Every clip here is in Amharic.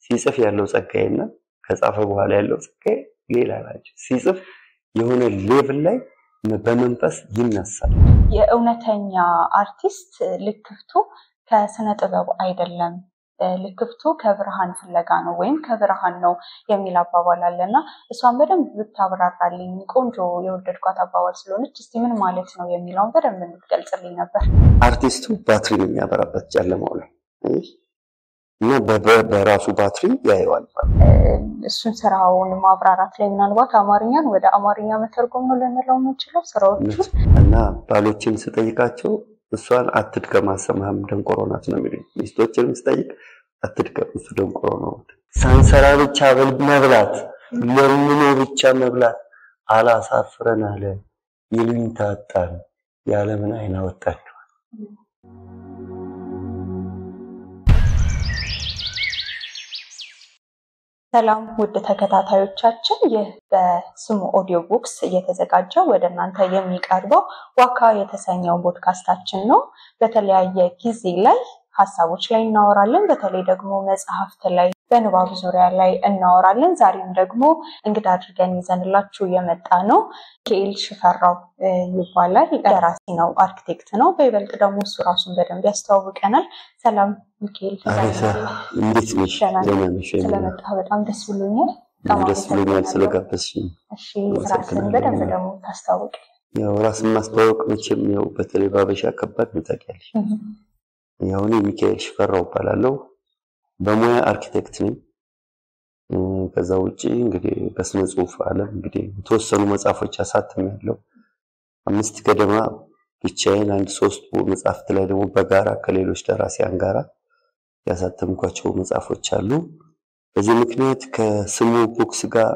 ሲጽፍ ያለው ጸጋዬ እና ከጻፈ በኋላ ያለው ጸጋዬ ሌላ ናቸው። ሲጽፍ የሆነ ሌቭል ላይ በመንፈስ ይነሳል። የእውነተኛ አርቲስት ልክፍቱ ከስነ ጥበብ አይደለም፣ ልክፍቱ ከብርሃን ፍለጋ ነው ወይም ከብርሃን ነው የሚል አባባል አለ እና እሷን በደንብ ብታብራራልኝ ቆንጆ የወደድኳት አባባል ስለሆነች እስቲ ምን ማለት ነው የሚለውን በደንብ እንድትገልጽልኝ ነበር። አርቲስቱ ባትሪ ነው የሚያበራበት ጨለማው ላይ እና በራሱ ባትሪ ያየዋል። እሱን ስራውን ማብራራት ላይ ምናልባት አማርኛን ወደ አማርኛ መተርጎም ነው ልንለው የምንችለው ስራዎቹ እና ባሎችን ስጠይቃቸው እሷን አትድገም አሰማህም ደንቆሮ ናት ነው የሚሉኝ። ሚስቶችንም ስጠይቅ አትድገም እሱ ደንቆሮ ነው። ሳንሰራ ብቻ መብላት ለምኖ ብቻ መብላት አላሳፍረን አለ ይሉኝ ታጣን የዓለምን አይን አወጣችኋል። ሰላም ውድ ተከታታዮቻችን፣ ይህ በስሙ ኦዲዮ ቡክስ እየተዘጋጀ ወደ እናንተ የሚቀርበው ዋካ የተሰኘው ፖድካስታችን ነው። በተለያየ ጊዜ ላይ ሀሳቦች ላይ እናወራለን። በተለይ ደግሞ መጽሐፍት ላይ በንባብ ዙሪያ ላይ እናወራለን። ዛሬም ደግሞ እንግዳ አድርገን ይዘንላችሁ የመጣ ነው ሚካኤል ሽፈራው ይባላል። ደራሲ ነው፣ አርኪቴክት ነው። በይበልጥ ደግሞ እሱ ራሱን በደንብ ያስተዋውቀናል። ሰላም ሚካኤል፣ እንዴት ነሽ? ስለመጣ በጣም ደስ ብሎኛል። ደስ ብሎኛል ስለጋበዝሽኝ። እሺ፣ ራስን በደንብ ደግሞ ታስታውቅ። ያው ራስን ማስተዋወቅ መቼም ያው በተለይ ባበሻ ከባድ ነው ታውቂያለሽ። ያው እኔ ሚካኤል ሽፈራው እባላለሁ። በሙያ አርኪቴክት ነኝ። ከዛ ውጪ እንግዲህ በስነ ጽሁፍ ዓለም እንግዲህ የተወሰኑ መጽሐፎች አሳትሜያለሁ። አምስት ገደማ ብቻዬን፣ አንድ ሶስት መጽሐፍት ላይ ደግሞ በጋራ ከሌሎች ደራሲያን ጋራ ያሳተምኳቸው መጽሐፎች አሉ። በዚህ ምክንያት ከስሙ ቡክስ ጋር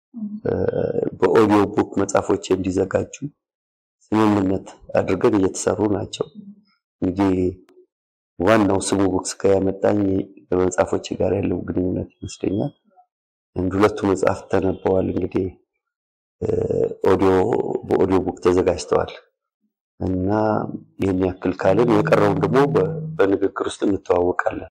በኦዲዮ ቡክ መጽሐፎች እንዲዘጋጁ ስምምነት አድርገን እየተሰሩ ናቸው። እንግዲህ ዋናው ስሙ ቡክስ ጋር ያመጣኝ በመጽሐፎች ጋር ያለው ግንኙነት ይመስለኛል። አንድ ሁለቱ መጽሐፍ ተነበዋል። እንግዲህ ኦዲዮ በኦዲዮ ቡክ ተዘጋጅተዋል እና ይህን ያክል ካልን የቀረውን ደግሞ በንግግር ውስጥ እንተዋወቃለን።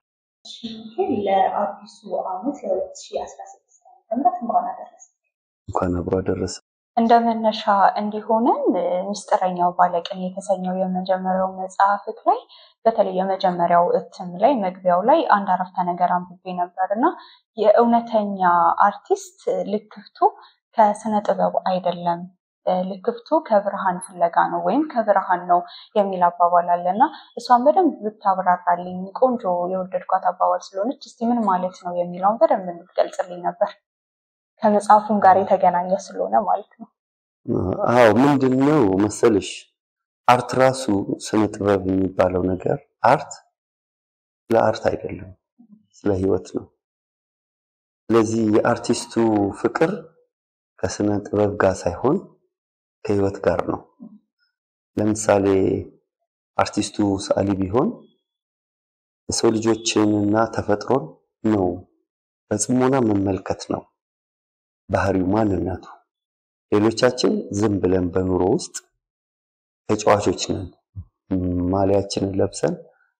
ለአዲሱ ዓመት የ2016 እንኳን አደረሰ እንኳን አብሮ አደረሰ። እንደ መነሻ እንዲሆነን ምስጢረኛው ባለቅኔ የተሰኘው የመጀመሪያው መጽሐፍት ላይ በተለይ የመጀመሪያው እትም ላይ መግቢያው ላይ አንድ አረፍተ ነገር አንብቤ ነበር እና የእውነተኛ አርቲስት ልክፍቱ ከስነ ጥበብ አይደለም፣ ልክፍቱ ከብርሃን ፍለጋ ነው ወይም ከብርሃን ነው የሚል አባባል አለ እና እሷን በደንብ ብታብራራልኝ ቆንጆ የወደድኳት አባባል ስለሆነች እስቲ ምን ማለት ነው የሚለውን በደንብ እንድትገልጽልኝ ነበር። ከመጽሐፉም ጋር የተገናኘ ስለሆነ ማለት ነው። አዎ ምንድን ነው መሰልሽ አርት ራሱ ስነ ጥበብ የሚባለው ነገር አርት ስለ አርት አይደለም፣ ስለ ህይወት ነው። ስለዚህ የአርቲስቱ ፍቅር ከስነ ጥበብ ጋር ሳይሆን ከህይወት ጋር ነው። ለምሳሌ አርቲስቱ ሰዓሊ ቢሆን የሰው ልጆችንና ተፈጥሮን ነው በጽሞና መመልከት ነው ባህሪው፣ ማንነቱ። ሌሎቻችን ዝም ብለን በኑሮ ውስጥ ተጫዋቾች ነን። ማሊያችንን ለብሰን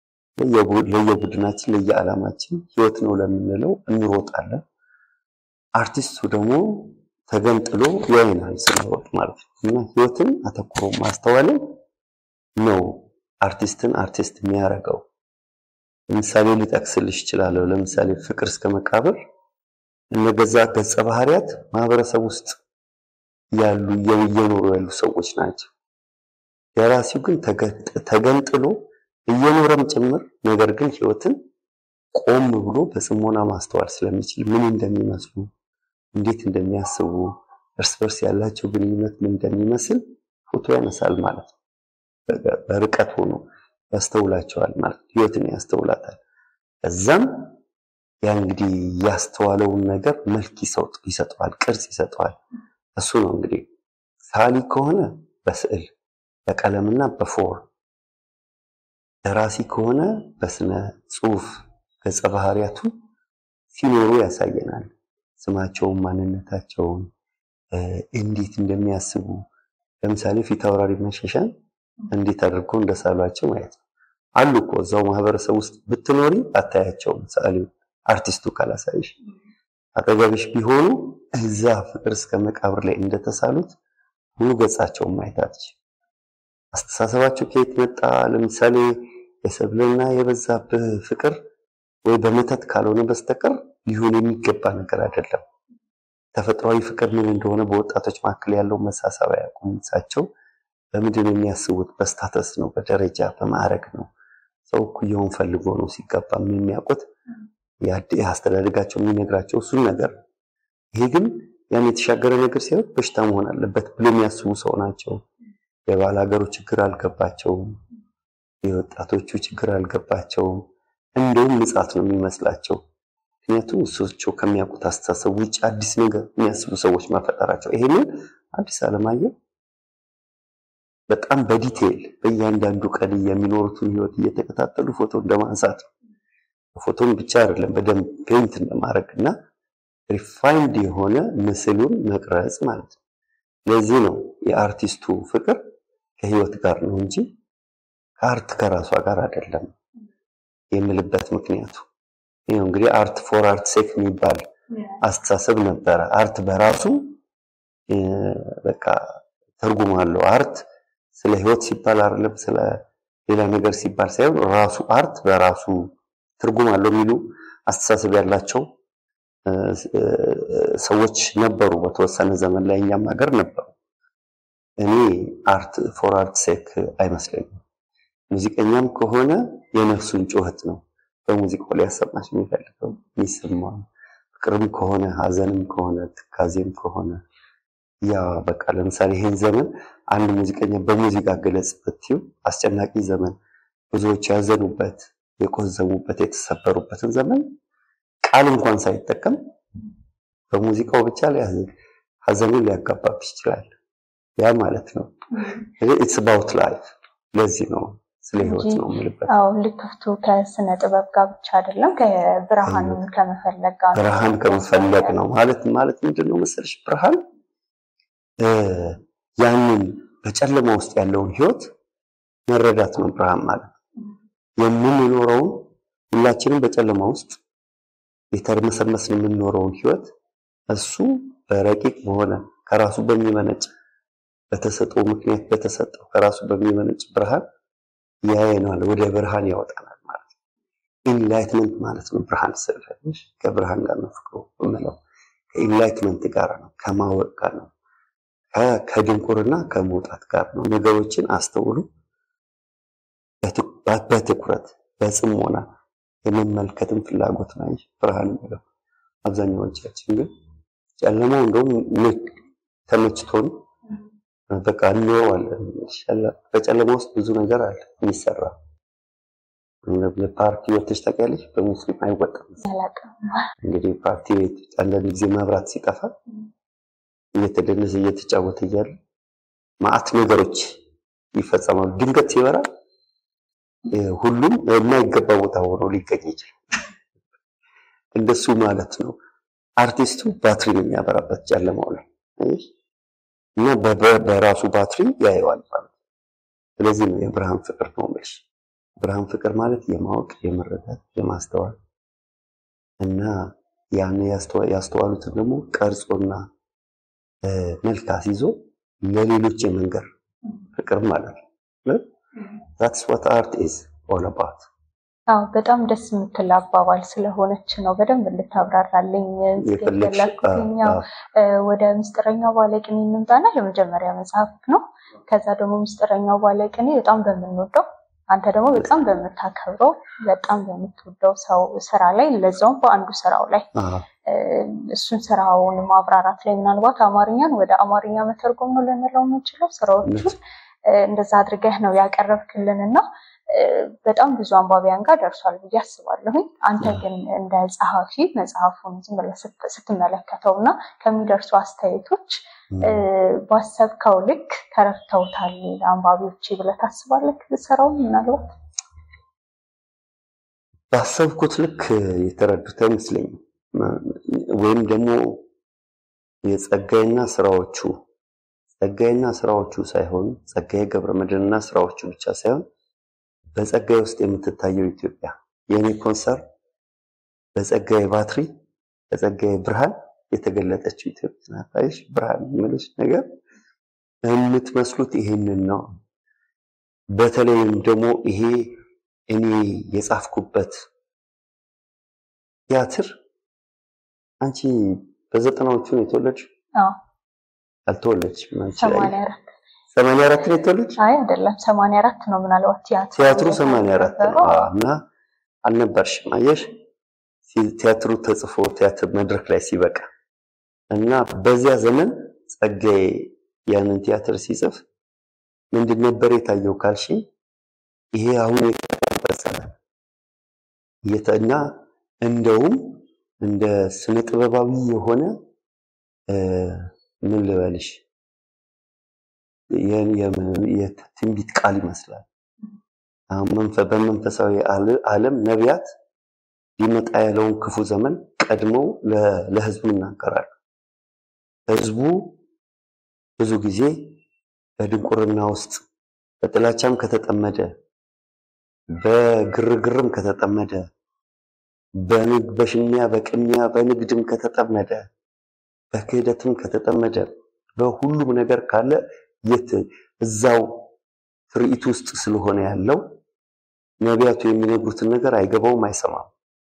ለየቡድናችን ለየዓላማችን ህይወት ነው ለምንለው እንሮጣለን። አርቲስቱ ደግሞ ተገንጥሎ ያይናል ስንሮጥ ማለት ነው እና ህይወትን አተኩሮ ማስተዋልን ነው አርቲስትን አርቲስት የሚያደርገው። ለምሳሌ ሊጠቅስልሽ እችላለሁ። ለምሳሌ ፍቅር እስከ መቃብር እነገዛ ገጸ ባህሪያት ማህበረሰብ ውስጥ ያሉ እየኖሩ ያሉ ሰዎች ናቸው። ደራሲው ግን ተገንጥሎ እየኖረም ጭምር ነገር ግን ህይወትን ቆም ብሎ በጽሞና ማስተዋል ስለሚችል ምን እንደሚመስሉ፣ እንዴት እንደሚያስቡ፣ እርስ በርስ ያላቸው ግንኙነት ምን እንደሚመስል ፎቶ ያነሳል ማለት ነው። በርቀት ሆኖ ያስተውላቸዋል ማለት ነው። ህይወትን ያስተውላታል። ከዛም ያ እንግዲህ ያስተዋለውን ነገር መልክ ይሰጠዋል፣ ቅርጽ ይሰጠዋል። እሱ ነው እንግዲህ ሳሊ ከሆነ በስዕል በቀለምና በፎር ደራሲ ከሆነ በስነ ጽሁፍ ገጸ ባህሪያቱ ሲኖሩ ያሳየናል። ስማቸውን፣ ማንነታቸውን እንዴት እንደሚያስቡ ለምሳሌ ፊት አውራሪ መሸሻን እንዴት አድርገው እንደሳሏቸው ማየት ነው። አሉ እኮ እዛው ማህበረሰብ ውስጥ ብትኖሪ አታያቸውም። ሰዓሊ አርቲስቱ ካላሳይሽ አጠገብሽ ቢሆኑ እዛ ፍቅር እስከ መቃብር ላይ እንደተሳሉት ሙሉ ገጻቸውን ማየት አትችይም። አስተሳሰባቸው ከየት መጣ? ለምሳሌ የሰብልና የበዛብህ ፍቅር ወይ በመተት ካልሆነ በስተቀር ሊሆን የሚገባ ነገር አይደለም። ተፈጥሯዊ ፍቅር ምን እንደሆነ በወጣቶች መካከል ያለው መሳሳብ አያውቁም። እሳቸው በምንድን ነው የሚያስቡት? በስታተስ ነው፣ በደረጃ በማዕረግ ነው። ሰው እኩያውን ፈልጎ ነው ሲገባ የሚያውቁት። አስተዳደጋቸው የሚነግራቸው እሱን ነገር ነው። ይሄ ግን ያን የተሻገረ ነገር ሲሆን በሽታ መሆን አለበት ብሎ የሚያስቡ ሰው ናቸው። የባለ ሀገሩ ችግር አልገባቸውም። የወጣቶቹ ችግር አልገባቸውም። እንደውም ምጻት ነው የሚመስላቸው። ምክንያቱም እሳቸው ከሚያውቁት አስተሳሰብ ውጭ አዲስ ነገር የሚያስቡ ሰዎች መፈጠራቸው። ይሄንን አዲስ አለማየሁ በጣም በዲቴይል በእያንዳንዱ ቀን የሚኖሩትን ህይወት እየተከታተሉ ፎቶ እንደማንሳት ነው። ፎቶን ብቻ አይደለም በደንብ ፔንት እንደማድረግ እና ሪፋይንድ የሆነ ምስሉን መቅረጽ ማለት ነው። ለዚህ ነው የአርቲስቱ ፍቅር ከህይወት ጋር ነው እንጂ ከአርት ከራሷ ጋር አይደለም የምልበት ምክንያቱ ይሄው እንግዲህ አርት ፎር አርት ሴክ የሚባል አስተሳሰብ ነበረ። አርት በራሱ በቃ ትርጉም አለው። አርት ስለ ህይወት ሲባል አይደለም ስለ ሌላ ነገር ሲባል ሳይሆን ራሱ አርት በራሱ ትርጉም አለው የሚሉ አስተሳሰብ ያላቸው ሰዎች ነበሩ። በተወሰነ ዘመን ላይ እኛም ሀገር ነበሩ። እኔ አርት ፎር አርት ሴክ አይመስለኝም። ሙዚቀኛም ከሆነ የነፍሱን ጩኸት ነው በሙዚቃው ላይ ያሰማሽ የሚፈልገው የሚሰማው። ፍቅርም ከሆነ ሀዘንም ከሆነ ትካዜም ከሆነ ያ በቃ ለምሳሌ ይሄን ዘመን አንድ ሙዚቀኛ በሙዚቃ ገለጽ ብትይው አስጨናቂ ዘመን፣ ብዙዎች ያዘኑበት፣ የቆዘሙበት፣ የተሰበሩበትን ዘመን ቃል እንኳን ሳይጠቀም በሙዚቃው ብቻ ላይ ሀዘኑን ሊያጋባብሽ ይችላል። ያ ማለት ነው ኢትስ አባውት ላይፍ። ለዚህ ነው ስለ ህይወት ነው የምልበት። አዎ ልክፍቱ ከስነ ጥበብ ጋር ብቻ አይደለም ከብርሃኑን ከመፈለግ ጋር ነው። ብርሃን ከመፈለግ ነው ማለት ማለት ምንድን ነው መሰለሽ ብርሃን ያንን በጨለማ ውስጥ ያለውን ህይወት መረዳት ነው ብርሃን ማለት የምንኖረውን ሁላችንም በጨለማ ውስጥ የተርመሰመስን የምንኖረውን ህይወት እሱ በረቂቅ በሆነ ከራሱ በሚመነጭ በተሰጠው ምክንያት በተሰጠው ከራሱ በሚመነጭ ብርሃን ያየናል፣ ወደ ብርሃን ያወጣናል ማለት ነው። ኢንላይትመንት ማለት ነው ብርሃን ስለፈለሽ ከብርሃን ጋር ነው ፍቅሩ የምለው ከኢንላይትመንት ጋር ነው ከማወቅ ጋር ነው ከድንቁርና ከመውጣት ጋር ነው። ነገሮችን አስተውሉ በትኩረት በጽሞና የመመልከትን ፍላጎት ነው ብርሃን የሚለው። አብዛኛዎቻችን ግን ጨለማው እንደውም ተመችቶን በቃ እንኖረዋለን። በጨለማ ውስጥ ብዙ ነገር አለ የሚሰራ። ፓርቲ ወጥተሽ ታውቂያለሽ? በሙስሊም አይወጣም። እንግዲህ ፓርቲ ቤት አንዳንድ ጊዜ መብራት ሲጠፋ እየተደነሰ እየተጫወተ እያለ ማአት ነገሮች ይፈጸማሉ። ድንገት ሲበራ ሁሉም የማይገባ ቦታ ሆኖ ሊገኝ ይችላል። እንደሱ ማለት ነው። አርቲስቱ ባትሪ ነው የሚያበራበት ጨለማው ላይ እና በራሱ ባትሪ ያየዋል ማለት ነው። ስለዚህ ነው የብርሃን ፍቅር ነው የምልሽ። ብርሃን ፍቅር ማለት የማወቅ የመረዳት የማስተዋል እና ያን ያስተዋሉትን ደግሞ ቀርጾና መልክ አስይዞ ለሌሎች የመንገር ፍቅር ማለት ነው። ዛትስ ዋት አርት ኢዝ ኦል አባውት። አዎ በጣም ደስ የምትል አባባል ስለሆነች ነው በደንብ እንድታብራራልኝ የፈለኩትኝ። ወደ ምስጢረኛው ባለቅኔ እንምጣና የመጀመሪያ መጽሐፍክ ነው። ከዛ ደግሞ ምስጢረኛው ባለቅኔ በጣም በምንወደው አንተ ደግሞ በጣም በምታከብረው በጣም በምትወደው ሰው ስራ ላይ ለዛውም በአንዱ ስራው ላይ እሱን ስራውን ማብራራት ላይ ምናልባት አማርኛን ወደ አማርኛ መተርጎም ነው ልንለው የምንችለው ስራዎቹን እንደዛ አድርገህ ነው ያቀረብክልን እና በጣም ብዙ አንባቢያን ጋር ደርሷል ብዬ አስባለሁኝ። አንተ ግን እንደ ጸሐፊ መጽሐፉን ዝም ብለህ ስትመለከተው እና ከሚደርሱ አስተያየቶች ባሰብከው ልክ ተረድተውታል አንባቢዎች ብለህ ታስባለህ? ስራውን ምናልባት ባሰብኩት ልክ የተረዱት አይመስለኝም። ወይም ደግሞ የጸጋይና ስራዎቹ ጸጋይና ስራዎቹ ሳይሆን ጸጋዬ ገብረመድህንና ስራዎቹ ብቻ ሳይሆን በጸጋዬ ውስጥ የምትታየው ኢትዮጵያ የእኔ ኮንሰርን በጸጋዬ ባትሪ በጸጋዬ ብርሃን የተገለጠችው ኢትዮጵያ ናት። አየሽ ብርሃን የምልሽ ነገር የምትመስሉት ይሄንን ነው። በተለይም ደግሞ ይሄ እኔ የጻፍኩበት ቲያትር አንቺ በዘጠናዎቹ ነው የተወለድሽው? አዎ አልተወለድሽም አንቺ ሰማንያ አራት ሰማንያ አራት ነው የተወለድሽው? አይ አይደለም ሰማንያ አራት ነው ምናልባት ቲያትሩ ቲያትሩ ሰማንያ አራት ነው የነበረው። አዎ። እና አልነበርሽም አየሽ ሲ- ቲያትሩ ተጽፎ ቲያትር መድረክ ላይ ሲበቃ እና በዚያ ዘመን ጸጋዬ ያንን ቲያትር ሲጽፍ ምንድን ነበር የታየው ካልሽ ይሄ አሁን የተጠቀሰ እና እንደውም እንደ ስነ ጥበባዊ የሆነ እ፣ ምን ልበልሽ የ- የ- የትንቢት ቃል ይመስላል። አሁን መንፈ- በመንፈሳዊ አለ- ዓለም ነቢያት ሊመጣ ያለውን ክፉ ዘመን ቀድመው ለ- ለሕዝቡ ይናገራሉ። ሕዝቡ ብዙ ጊዜ በድንቁርና ውስጥ በጥላቻም ከተጠመደ በግርግርም ከተጠመደ በንግ- በሽሚያ በቅሚያ በንግድም ከተጠመደ በክህደትም ከተጠመደ በሁሉም ነገር ካለ የት እዛው ትርኢት ውስጥ ስለሆነ ያለው ነቢያቱ የሚነግሩትን ነገር አይገባውም፣ አይሰማም።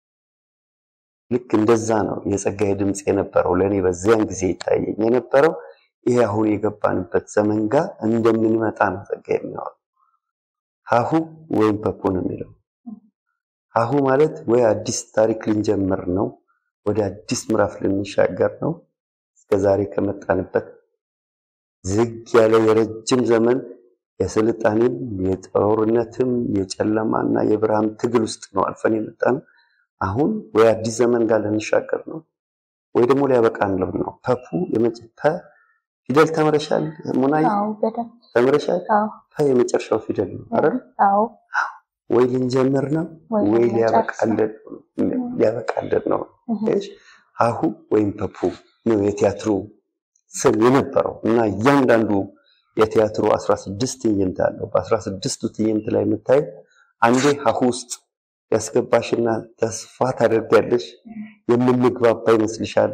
ልክ እንደዛ ነው የጸጋዬ ድምፅ የነበረው ለእኔ በዚያን ጊዜ ይታየኝ የነበረው ይሄ አሁን የገባንበት ዘመን ጋር እንደምንመጣ ነው ጸጋዬ የሚያወራው። ሀሁ ወይም ፐፖ ነው የሚለው። ሀሁ ማለት ወይ አዲስ ታሪክ ልንጀምር ነው፣ ወደ አዲስ ምዕራፍ ልንሻገር ነው። እስከዛሬ ከመጣንበት ዝግ ያለ የረጅም ዘመን የስልጣኔም የጦርነትም የጨለማና የብርሃን ትግል ውስጥ ነው አልፈን የመጣነው። አሁን ወይ አዲስ ዘመን ጋር ልንሻገር ነው ወይ ደግሞ ሊያበቃንለው ነው። ፐፑ የመጨ ፐ ፊደል ተምረሻል? ሙናይ አዎ በደንብ ተምረሻል? አዎ ፐ የመጨረሻው ፊደል ነው አይደል? አዎ ወይ ልንጀምር ነው ወይ ወይ ልንጨርስ ሊያበቃልን ሊያበቃልን ነው። እህ፣ እሺ ሀሁ ወይም ፐፑ ነው የቲያትሩ ስም የነበረው እና እያንዳንዱ የቲያትሩ 16 ትዕይንት አለው። በ16ቱ ትዕይንት ላይ የምታይ አንዴ ሀሁ ውስጥ ያስገባሽና ተስፋ ታደርጊያለሽ። የምንግባባ ይመስልሻል።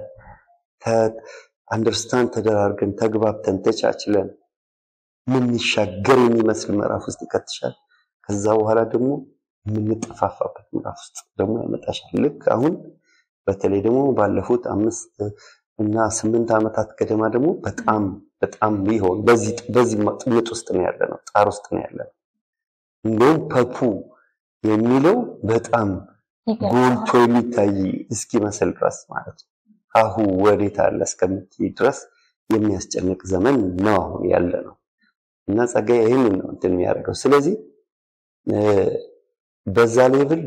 አንደርስታንድ ተደራርገን ተግባብተን ተቻችለን የምንሻገር የሚመስል ምዕራፍ ውስጥ ይከትሻል። ከዛ በኋላ ደግሞ የምንጠፋፋበት ምዕራፍ ውስጥ ደግሞ ያመጣሻል። ልክ አሁን በተለይ ደግሞ ባለፉት አምስት እና ስምንት ዓመታት ገደማ ደግሞ በጣም በጣም ሊሆን በዚህ በዚህ ጥምጥ ውስጥ ነው ያለ ነው፣ ጣር ውስጥ ነው ያለ ነው። እንደውም ፐፑ የሚለው በጣም ጎልቶ ይገርማል። የሚታይ እስኪመስል ድረስ ማለት ነው። አሁ ወዴት አለ እስከምትይ ድረስ የሚያስጨንቅ ዘመን ነው አሁን ያለ ነው እና ጸጋዬ ይህንን ነው እንትን የሚያደርገው። ስለዚህ እ፣ በዛ ሌብል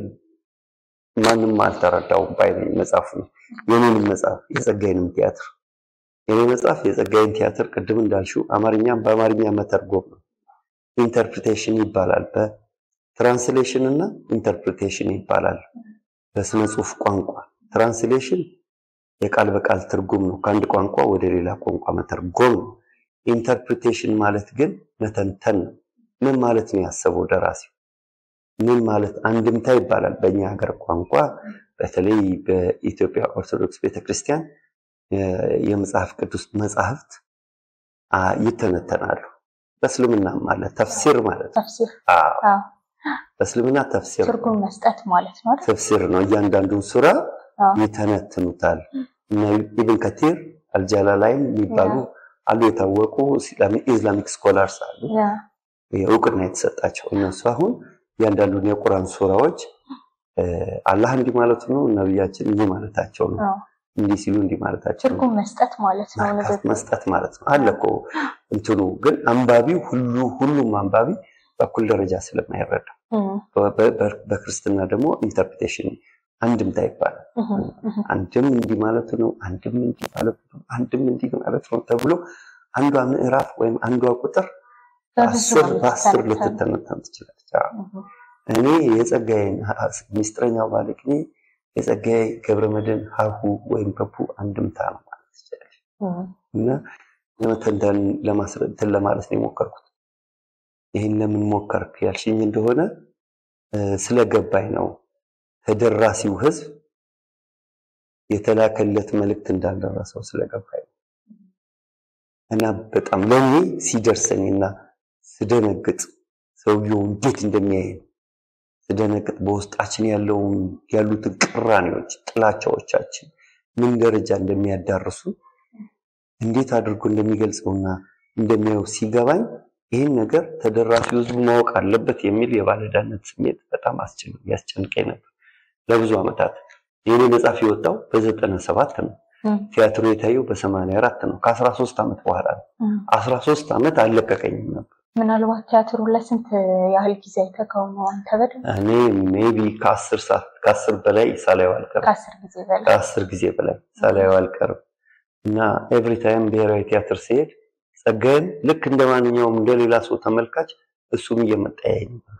ማንም አልተረዳውም ባይነኝ መጽሐፉ የኔንም መጽሐፍ የጸጋዬንም ቲያትር የኔ መጽሐፍ የጸጋዬን ቲያትር ቅድም እንዳልሽው አማርኛም በአማርኛ መተርጎም ነው። ኢንተርፕሪቴሽን ይባላል። በትራንስሌሽን እና ኢንተርፕሪቴሽን ይባላል በስነ ጽሁፍ ቋንቋ። ትራንስሌሽን የቃል በቃል ትርጉም ነው፣ ከአንድ ቋንቋ ወደ ሌላ ቋንቋ መተርጎም ነው። ኢንተርፕሪቴሽን ማለት ግን መተንተን ነው። ምን ማለት ነው ያሰበው ደራሲው? ምን ማለት አንድምታ ይባላል በእኛ ሀገር ቋንቋ። በተለይ በኢትዮጵያ ኦርቶዶክስ ቤተክርስቲያን የ- የመጽሐፍ ቅዱስ መጽሐፍት አ፣ ይተነተናሉ። በእስልምናም ማለት ተፍሲር ማለት ነው። ተፍሲር አዎ፣ አዎ፣ በእስልምና ተፍሲር ነው። ትርጉም መስጠት ማለት ነው አይደል? ተፍሲር ነው። እያንዳንዱን ሱራ አዎ። ይተነትኑታል። እነ ኢብን ከቲር አልጃላላይን የሚባሉ አሉ የታወቁ ኢስላሚክ ስኮላርስ አሉ ያ እውቅና የተሰጣቸው እነሱ አሁን እያንዳንዱን የቁርአን ሱራዎች እ፣ አላህ እንዲህ ማለቱ ነው፣ ነቢያችን እንዲህ ማለታቸው ነው፣ አዎ። እንዲህ ሲሉ እንዲህ ማለታቸው ነው ትርጉም መስጠት ማለት ነው ማካፍ ንግግር። መስጠት ማለት ነው። አለ እኮ እንትኑ ግን አንባቢው ሁሉ ሁሉም አንባቢ በኩል ደረጃ ስለማይረዳ እም፣ በ- በ- በክርስትና ደግሞ ኢንተርፕሬቴሽን አንድምታ ይባላል። እህ፣ እህ፣ አንድም እንዲህ ማለቱ ነው፣ አንድም እንዲህ ማለቱ ነው፣ አንድም እንዲህ ማለት ነው ተብሎ አንዷ ምዕራፍ ወይም አንዷ ቁጥር በብዙ አስር ነው በአስር የምትተነተነው። ልትተነተን ትችላለች። አዎ። እህ፣ እኔ የጸጋዬን ሚስጥረኛው ባለቅኔ የጸጋዬ ገብረመድህን ሀሁ ወይም ፐፑ አንድምታ ነው ማለት ይቻላል። እም፣ እና ለመተንተን ለማስረዳት ለማለት ነው የሞከርኩት። ይህን ለምን ሞከርክ ያልሽኝ እንደሆነ እ፣ ስለገባኝ ነው። ተደራሲው ሕዝብ የተላከለት መልእክት እንዳልደረሰው ስለገባኝ እና በጣም ለእኔ ሲደርሰኝና ስደነግጥ ሰውየው እንዴት እንደሚያየን ስደነግጥ በውስጣችን ያለውን ያሉትን ቅራኔዎች፣ ጥላቻዎቻችን ምን ደረጃ እንደሚያዳርሱ እንዴት አድርጎ እንደሚገልጸውና እንደሚያየው ሲገባኝ ይህን ነገር ተደራሲው ሕዝቡ ማወቅ አለበት የሚል የባለዕዳነት ስሜት በጣም ያስጨንቀኝ ነበር ለብዙ ዓመታት። የኔ መጽሐፍ የወጣው በዘጠና ሰባት ነው። ቲያትሩ የታየው በሰማንያ አራት ነው። ከአስራ ሶስት ዓመት በኋላ ነው። አስራ ሶስት ዓመት አልለቀቀኝም ነበር። ምናልባት ቲያትሩ ለስንት ያህል ጊዜ አይተኸው ነው አንተ? በደንብ እኔ ሜቢ ከአስር ሰዓት ከአስር በላይ ሳላየው አልቀርም። ከአስር ጊዜ በላይ ከአስር ጊዜ በላይ ሳላየው አልቀርም እና ኤቭሪ ታይም ብሔራዊ ቲያትር ሲሄድ ጸጋዬን ልክ እንደ ማንኛውም እንደሌላ ሰው ተመልካች እሱም እየመጣ ያየኝ ነበር።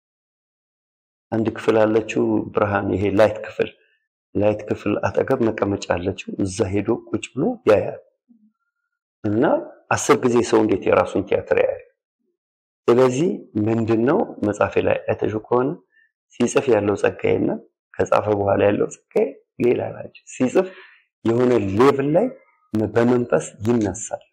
አንድ ክፍል አለችው ብርሃን፣ ይሄ ላይት ክፍል ላይት ክፍል አጠገብ መቀመጫ አለችው። እዛ ሄዶ ቁጭ ብሎ ያያል እና አስር ጊዜ ሰው እንዴት የራሱን ቲያትር ያያል? ስለዚህ ምንድነው መጽሐፌ ላይ አይተሽው ከሆነ ሲጽፍ ያለው ጸጋዬና ከጻፈ በኋላ ያለው ጸጋዬ ሌላ ናቸው። ሲጽፍ የሆነ ሌቭል ላይ በመንፈስ ይነሳል፣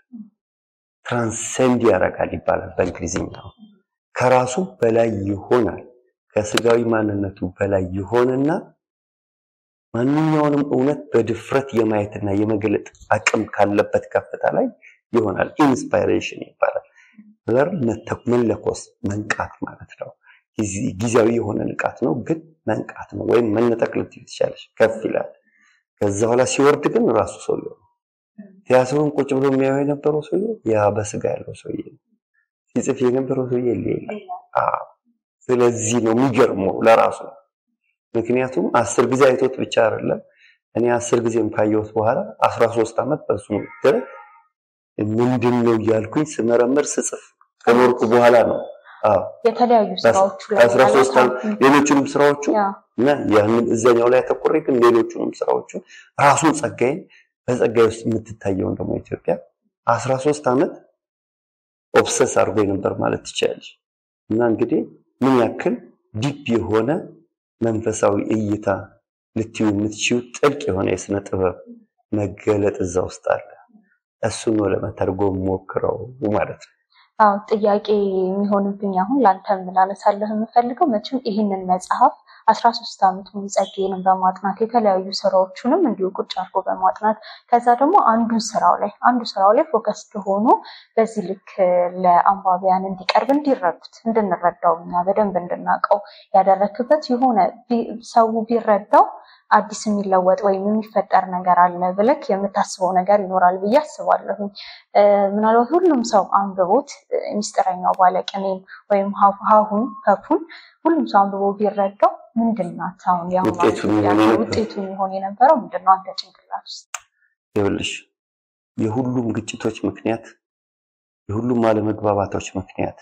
ትራንሰንድ ያደርጋል ይባላል በእንግሊዝኛው። ከራሱ በላይ ይሆናል፣ ከስጋዊ ማንነቱ በላይ ይሆንና ማንኛውንም እውነት በድፍረት የማየትና የመግለጥ አቅም ካለበት ከፍታ ላይ ይሆናል። ኢንስፓይሬሽን ይባላል። ብለር መለኮስ መንቃት ማለት ነው። ጊዜያዊ የሆነ ንቃት ነው፣ ግን መንቃት ነው። ወይም መነጠቅ ልትይው ትችላለች። ከፍ ይላል። ከዛ በኋላ ሲወርድ ግን ራሱ ሰውየው ነው። ቲያትሩን ቁጭ ብሎ የሚያየው የነበረው ሰውዬ ያ በስጋ ያለው ሰውዬ ነው። ሲጽፍ የነበረው ሰውዬ ሌላ። ስለዚህ ነው የሚገርመው ለራሱ ነው። ምክንያቱም አስር ጊዜ አይቶት ብቻ አይደለም። እኔ አስር ጊዜም ካየሁት በኋላ አስራ ሶስት ዓመት በሱ ድረስ ምንድን ነው እያልኩኝ ስመረምር ስጽፍ ከኖርኩ በኋላ ነው። የተለያዩ ስራዎቹ ላይ አስራ ሶስት ሌሎቹንም ስራዎቹ እና ያንን እዛኛው ላይ አተኩሬ ግን ሌሎቹንም ስራዎቹ ራሱን ጸጋዬን በጸጋዬ ውስጥ የምትታየውን ደግሞ ኢትዮጵያ አስራ ሶስት ዓመት ኦብሰስ አድርጎ ነበር ማለት ትችላለች። እና እንግዲህ ምን ያክል ዲፕ የሆነ መንፈሳዊ እይታ ልትዩ የምትችው ጥልቅ የሆነ የስነ ጥበብ መገለጥ እዛ ውስጥ አለ። እሱን ነው ለመተርጎም ሞክረው ማለት ነው። አዎ ጥያቄ የሚሆንብኝ አሁን ለአንተም ላነሳለህ የምፈልገው መቼም ይህንን መጽሐፍ አስራ ሶስት ዓመት ሙሉ ጸጋዬንም በማጥናት የተለያዩ ስራዎቹንም እንዲሁ ቁጭ አድርጎ በማጥናት ከዛ ደግሞ አንዱ ስራው ላይ አንዱ ስራው ላይ ፎከስድ ሆኖ በዚህ ልክ ለአንባቢያን እንዲቀርብ እንዲረዱት እንድንረዳው እኛ በደንብ እንድናውቀው ያደረክበት የሆነ ሰው ቢረዳው አዲስ የሚለወጥ ወይም የሚፈጠር ነገር አለ ብለክ የምታስበው ነገር ይኖራል ብዬ አስባለሁ። ምናልባት ሁሉም ሰው አንብቦት ሚስጥረኛው ባለቅኔን ወይም ሀሁን ከፉን ሁሉም ሰው አንብቦ ቢረዳው ምንድን ናት አሁን ውጤቱ የሚሆን የነበረው ምንድን ነው? አንተ ጭንቅላት ውስጥ ይኸውልሽ የሁሉም ግጭቶች ምክንያት፣ የሁሉም አለመግባባቶች ምክንያት፣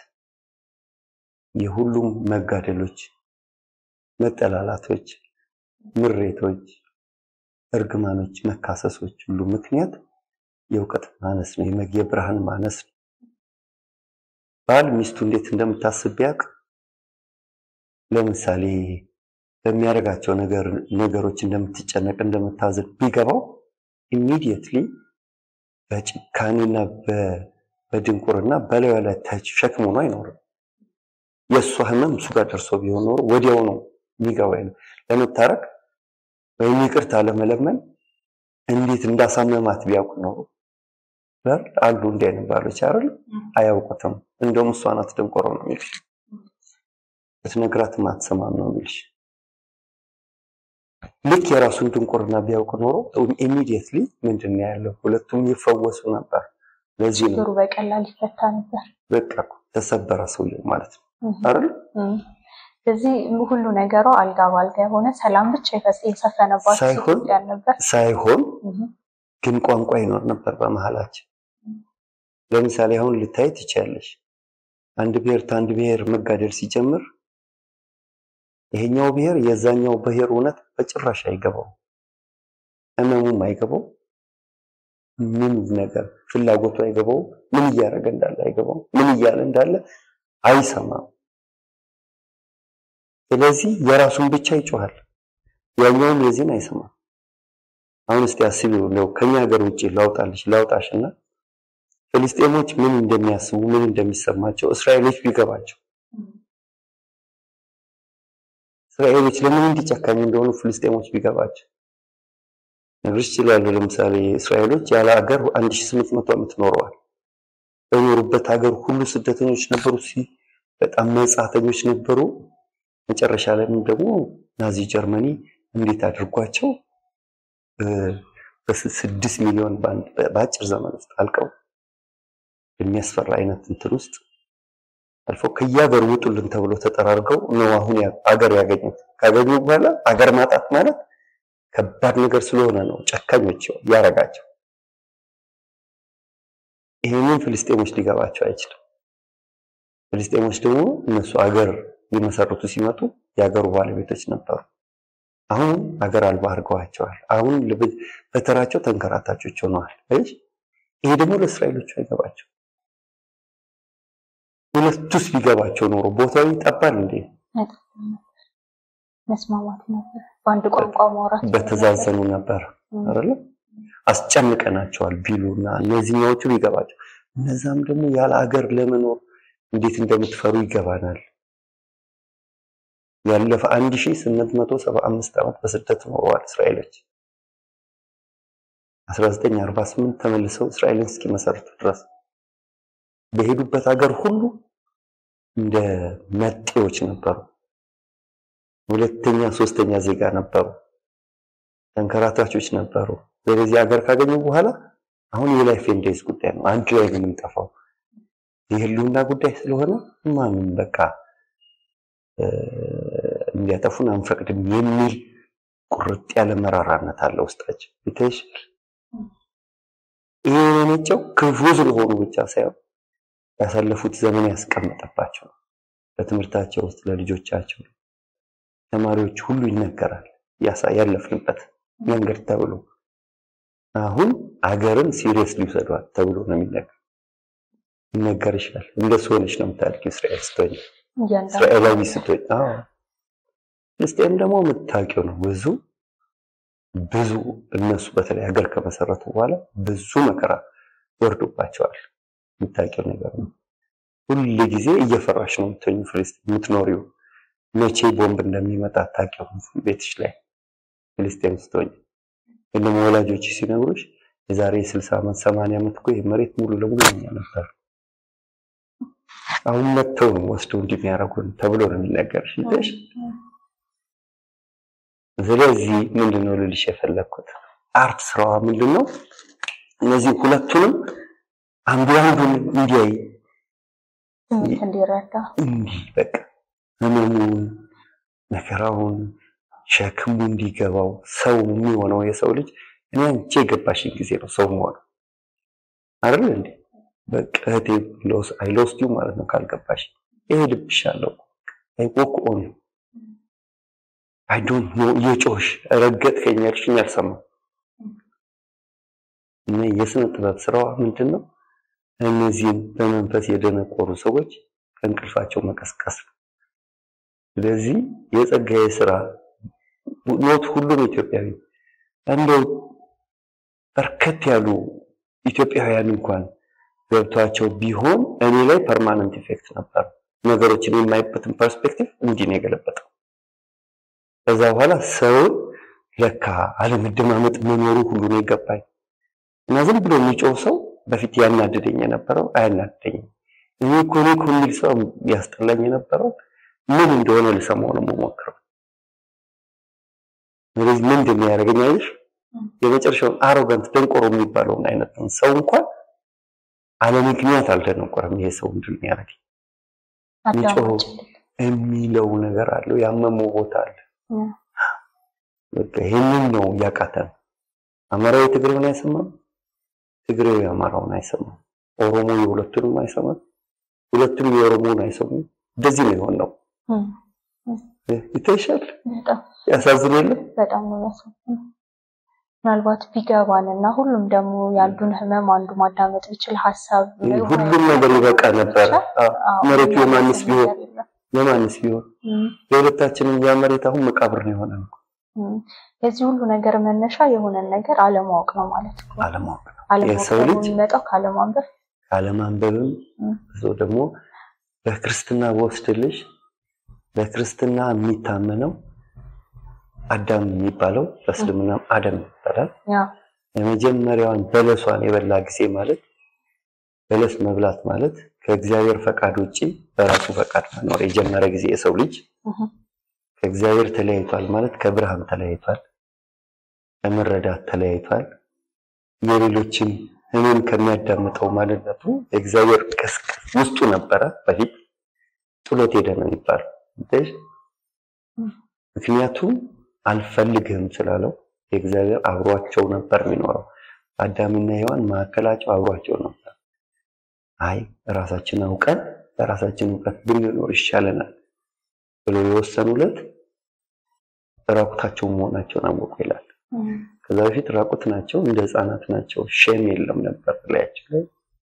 የሁሉም መጋደሎች፣ መጠላላቶች ምሬቶች፣ እርግማኖች፣ መካሰሶች ሁሉ ምክንያት የእውቀት ማነስ ነው፣ የብርሃን ማነስ ነው። ባል ሚስቱ እንዴት እንደምታስብ ቢያውቅ ለምሳሌ በሚያደርጋቸው ነገሮች እንደምትጨነቅ እንደምታዝን ቢገባው ኢሚዲየትሊ በጭካኔና በድንቁርና በላዩ ላይ ተሸክሞ ነው አይኖርም። የእሷ ህመም እሱ ጋር ደርሶ ቢሆን ኖሮ ወዲያው ነው የሚገባኝ ነው ለመታረቅ ወይም ይቅርታ ለመለመን እንዴት እንዳሳመማት ቢያውቁ ነው በር አሉ እንዲህ አይነት ባሎች አይደል? አያውቁትም። እንደውም እሷ ናት ደንቆሮ ነው የሚልሽ፣ ብትነግራትም አትሰማም ነው የሚልሽ። ልክ የራሱን ድንቁርና ቢያውቅ ኖሮ ኢሚዲየትሊ ምንድን ነው ያለው ሁለቱም ይፈወሱ ነበር። ለዚህ ነው ችግሩ በቀላል ይፈታ ነበር። በቃ ተሰበረ ሰውየው ማለት ነው አይደል? ስለዚህ ሁሉ ነገሯ አልጋ ባልጋ የሆነ ሰላም ብቻ የሰፈነባት ሳይሆን ነበር ሳይሆን ግን ቋንቋ ይኖር ነበር በመሀላችን። ለምሳሌ አሁን ልታይ ትችያለሽ። አንድ ብሔር ከአንድ ብሔር መጋደል ሲጀምር ይሄኛው ብሔር የዛኛው ብሔር እውነት በጭራሽ አይገባው፣ ህመሙም አይገባው፣ ምን ነገር ፍላጎቱ አይገባው፣ ምን እያደረገ እንዳለ አይገባው፣ ምን እያለ እንዳለ አይሰማም። ስለዚህ የራሱን ብቻ ይጮሃል፣ ያኛውም የዚህን አይሰማም። አሁን እስቲ አስቢው ነው ከኛ ሀገር ውጭ ላውጣልሽ ላውጣሽ እና ፍልስጤሞች ምን እንደሚያስቡ ምን እንደሚሰማቸው እስራኤሎች ቢገባቸው እስራኤሎች ለምን እንዲጨካኝ እንደሆኑ ፍልስጤሞች ቢገባቸው ነግርሽ ይችላሉ። ለምሳሌ እስራኤሎች ያለ ሀገር 1800 ዓመት ኖረዋል። በኖሩበት ሀገር ሁሉ ስደተኞች ነበሩ። ሲ በጣም መጻተኞች ነበሩ። መጨረሻ ላይም ደግሞ ናዚ ጀርመኒ እንዴት አድርጓቸው በስድስት ሚሊዮን በአጭር ዘመን ውስጥ አልቀው የሚያስፈራ አይነት እንትን ውስጥ አልፈው ከየሀገር ውጡልን ተብሎ ተጠራርገው ነው አሁን አገር ያገኙት። ካገኙ በኋላ አገር ማጣት ማለት ከባድ ነገር ስለሆነ ነው ጨካኞች ያረጋቸው። ይህንን ፍልስጤሞች ሊገባቸው አይችልም። ፍልስጤሞች ደግሞ እነሱ አገር ሊመሰርቱ ሲመጡ የሀገሩ ባለቤቶች ነበሩ። አሁን አገር አልባ አድርገዋቸዋል። አሁን በተራቸው ተንከራታቾች ሆነዋል። ይሄ ደግሞ ለእስራኤሎቹ አይገባቸው። ሁለቱስ ቢገባቸው ኖሮ ቦታው ይጠባል እንዴ? መስማማት ነበር፣ በአንድ ቋንቋ ማውራት በተዛዘኑ ነበር አይደለ? አስጨንቀናቸዋል ቢሉና እነዚህኛዎቹ ቢገባቸው፣ እነዛም ደግሞ ያለ አገር ለመኖር እንዴት እንደምትፈሩ ይገባናል። ያለፈ 1875 ዓመት በስደት ኖረዋል እስራኤሎች 1948 ተመልሰው እስራኤልን እስኪመሰርቱ ድረስ በሄዱበት ሀገር ሁሉ እንደ መጤዎች ነበሩ። ሁለተኛ ሶስተኛ ዜጋ ነበሩ። ተንከራታቾች ነበሩ። ስለዚህ ሀገር ካገኙ በኋላ አሁን የላይፍ ኤንድ ዴይዝ ጉዳይ ነው። አንድ ላይ ነው የምንጠፋው። የህልውና ጉዳይ ስለሆነ ማንም በቃ እንዲያጠፉን አንፈቅድም የሚል ቁርጥ ያለ መራራነት አለ ውስጣቸው። ይታይሻል። ይሄ የመነጨው ክፉ ስለሆኑ ብቻ ሳይሆን ያሳለፉት ዘመን ያስቀመጠባቸው በትምህርታቸው ውስጥ ለልጆቻቸው ተማሪዎች ሁሉ ይነገራል። ያለፍንበት መንገድ ተብሎ አሁን አገርን ሲሪየስ ሊውሰዷል ተብሎ ነው የሚነገር ይነገርሻል። እንደሱ ሆነች ነው የምታድጊው እስራኤል ስትሆኝ እስራኤላዊ ስትሆኝ። አዎ ፍልስጤም ደግሞ የምታውቂው ነው ብዙ ብዙ እነሱ በተለይ ሀገር ከመሰረቱ በኋላ ብዙ መከራ ወርዶባቸዋል። የምታውቂው ነገር ነው። ሁል ጊዜ እየፈራሽ ነው የምትሆኝ ፍልስጤም የምትኖሪው መቼ ቦምብ እንደሚመጣ አታውቂውም ቤትሽ ላይ ፍልስጤም ስትሆኝ። ግን ደግሞ ወላጆች ሲነግሩሽ የዛሬ 60 ዓመት 80 ዓመት እኮ ይህ መሬት ሙሉ ለሙሉ የኛ ነበር፣ አሁን መጥተው ነው ወስደው እንደሚያደርጉን ተብሎ ነው የሚነገርሽ ይዘሽ። ስለዚህ ምንድነው ልልሽ የፈለግኩት አርት ስራዋ ምንድነው እነዚህ ሁለቱንም አንዱ አንዱን እንዲያይ እንዲረዳ እንዲህ በቃ ህመሙን መከራውን ሸክሙ እንዲገባው ሰው የሚሆነው የሰው ልጅ እኔ አንቺ የገባሽኝ ጊዜ ነው ሰው መሆነው አይደል እንዴ? በቃ እህቴ አይ ሎስት ዩ ማለት ነው። ካልገባሽ ይሄ ልብሻለሁ አይ ወክ ኦን አይ ዶንት ኖ እየጮሽ ረገጥከኝ ያልሽኝ አልሰማም። እና የስነ ጥበብ ስራዋ ምንድን ነው? እነዚህን በመንፈስ የደነቆሩ ሰዎች ከእንቅልፋቸው መቀስቀስ ነው። ስለዚህ የጸጋዬ ስራ ኖት ሁሉም ኢትዮጵያዊ እንደው በርከት ያሉ ኢትዮጵያውያን እንኳን ገብቷቸው ቢሆን እኔ ላይ ፐርማነንት ኢፌክት ነበር። ነገሮችን የማይበትን ፐርስፔክቲቭ እንዲህ ነው የገለበጠው። ከዛ በኋላ ሰውን ለካ አለመደማመጥ መኖሩ ሁሉ ነው የገባኝ እና ዝም ብሎ የሚጮህ ሰው በፊት ያናድደኝ የነበረው አያናድደኝም። እኔ እኮ እኔ እኮ የሚል ሰው ያስጠላኝ የነበረው ምን እንደሆነ ልሰማው ነው የምሞክረው። ስለዚህ ምን እንደሚያደርገኝ አይሽ የመጨረሻውን አሮጋንት ደንቆሮ የሚባለውን አይነት ሰው እንኳን አለ ምክንያት አልደነቆረም። ይሄ ሰው ምንድን ነው ያደረገኝ የሚጮኸው የሚለው ነገር አለው፣ ያመመው ቦታ አለ። በቃ ይሄንን ነው እያቃተን። አማራዊ ትግሬውን አይሰማም፣ ትግሬው የአማራውን አይሰማም፣ ኦሮሞ የሁለቱንም አይሰማም፣ ሁለቱም የኦሮሞውን አይሰሙም። እንደዚህ ነው የሆነው። ይታይሻል። ያሳዝን የለም በጣም ነው ያሳዝነው። ምናልባት ቢገባን እና ሁሉም ደግሞ የአንዱን ህመም አንዱ ማዳመጥ ቢችል ሀሳብ ሁሉም ነገር ይበቃ ነበር። መሬቱ የማንስ ቢሆን የማንስ ቢሆን የሁለታችንም ያ መሬት አሁን መቃብር ነው የሆነ የዚህ ሁሉ ነገር መነሻ የሆነን ነገር አለማወቅ ነው ማለት ነው። አለማወቅ ነው። አለማወቅ የሰው ደግሞ ልጅ የሚመጣው ካለማንበብ ካለማንበብም ብዙ ደግሞ በክርስትና በወስድልሽ በክርስትና የሚታመነው አዳም የሚባለው በእስልምና አደም ይባላል። ያ የመጀመሪያዋን በለሷን የበላ ጊዜ ማለት በለስ መብላት ማለት ከእግዚአብሔር ፈቃድ ውጪ በራሱ ፈቃድ መኖር የጀመረ ጊዜ የሰው ልጅ እህ፣ ከእግዚአብሔር ተለያይቷል ማለት ከብርሃን ተለያይቷል፣ ከመረዳት ተለያይቷል። የሌሎችን እኔን ከሚያዳምጠው ማንነቱ የእግዚአብሔር ቅስቅስ ውስጡ ነበረ በፊት ጥሎት ሄደ ነው የሚባለው። እንዴት? ምክንያቱም አልፈልግህም ስላለው የእግዚአብሔር አብሯቸው ነበር የሚኖረው። አዳምና ሔዋን መካከላቸው አብሯቸው ነበር። አይ ራሳችን አውቀን በራሳችን እውቀት ብንኖር ይሻለናል ብሎ የወሰኑለት ራቁታቸው መሆናቸውን አወቁ ይላል። እህ፣ ከዛ በፊት ራቁት ናቸው፣ እንደ ህፃናት ናቸው። ሼም የለም ነበር ላያቸው ላይ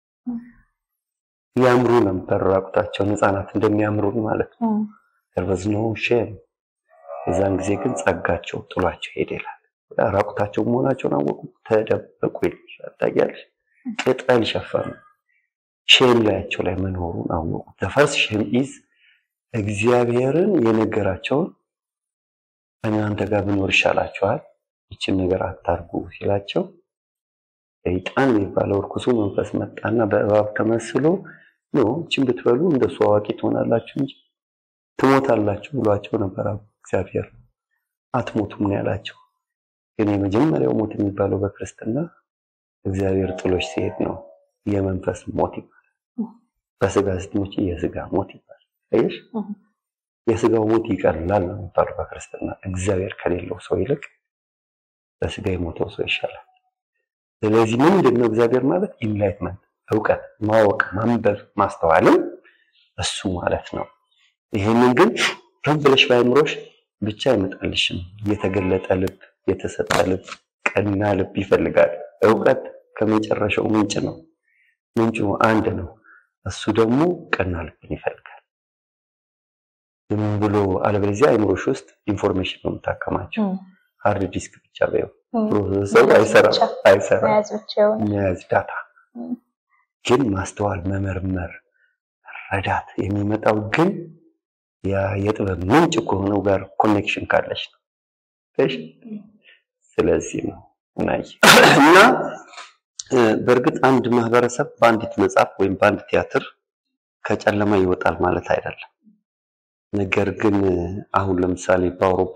ያምሩ ነበር ራቁታቸውን ህፃናት እንደሚያምሩን ማለት ነው። እህ፣ there was no shame የዛን ጊዜ ግን ጸጋቸው ጥሏቸው ሄደ ይላል። ራቁታቸው መሆናቸውን አወቁ፣ ተደበቁ ይልሻል። ታውቂያለሽ፣ ቅጠል ሸፈኑ። ሼም ላያቸው ላይ መኖሩን አወቁ። the first shame is እግዚአብሔርን የነገራቸውን እናንተ ጋር ብኖር ይሻላችኋል፣ ይችን ነገር አታርጉ ሲላቸው ሰይጣን የሚባለው እርኩሱ መንፈስ መጣና በእባብ ተመስሎ ኖ ይችን ብትበሉ እንደሱ አዋቂ ትሆናላችሁ እንጂ ትሞታላችሁ ብሏቸው ነበር እግዚአብሔር። አትሞቱም ነው ያላቸው። ግን የመጀመሪያው ሞት የሚባለው በክርስትና እግዚአብሔር ጥሎች ሲሄድ ነው። የመንፈስ ሞት ይባላል። በስጋ ስትሞቺ የስጋ ሞት ይባላል። አየሽ፣ እህ፣ የስጋው ሞት ይቀላል ነው የሚባለው በክርስትና። እግዚአብሔር ከሌለው ሰው ይልቅ በስጋ የሞተው ሰው ይሻላል። ስለዚህ ምንድን ነው እግዚአብሔር ማለት? ኢንላይትመንት እውቀት፣ ማወቅ፣ ማንበብ፣ ማስተዋልም እሱ ማለት ነው። ይሄንን ግን ዝም ብለሽ ባይምሮሽ ብቻ አይመጣልሽም። የተገለጠ ልብ፣ የተሰጠ ልብ፣ ቀና ልብ ይፈልጋል። እውቀት ከመጨረሻው ምንጭ ነው። ምንጩ አንድ ነው። እሱ ደግሞ ቀና ልብን ይፈልጋል። ዝም ብሎ አለበለዚያ አይምሮሽ ውስጥ ኢንፎርሜሽን ነው የምታከማቸው። እህ፣ ሃርድ ዲስክ ብቻ በይው እህ፣ ፕሮሰሰሩ አይሰራም ብቻ አይሰራም። መያዝ ብቻ የሆነ መያዝ ዳታ እህ፣ ግን ማስተዋል፣ መመርመር፣ መረዳት የሚመጣው ግን ያ የጥበብ ምንጭ ከሆነው ጋር ኮኔክሽን ካለች ነው። እሺ፣ ስለዚህ ነው ናይ እና እ፣ በእርግጥ አንድ ማህበረሰብ በአንዲት መጽሐፍ ወይም በአንድ ቲያትር ከጨለማ ይወጣል ማለት አይደለም። ነገር ግን አሁን ለምሳሌ በአውሮፓ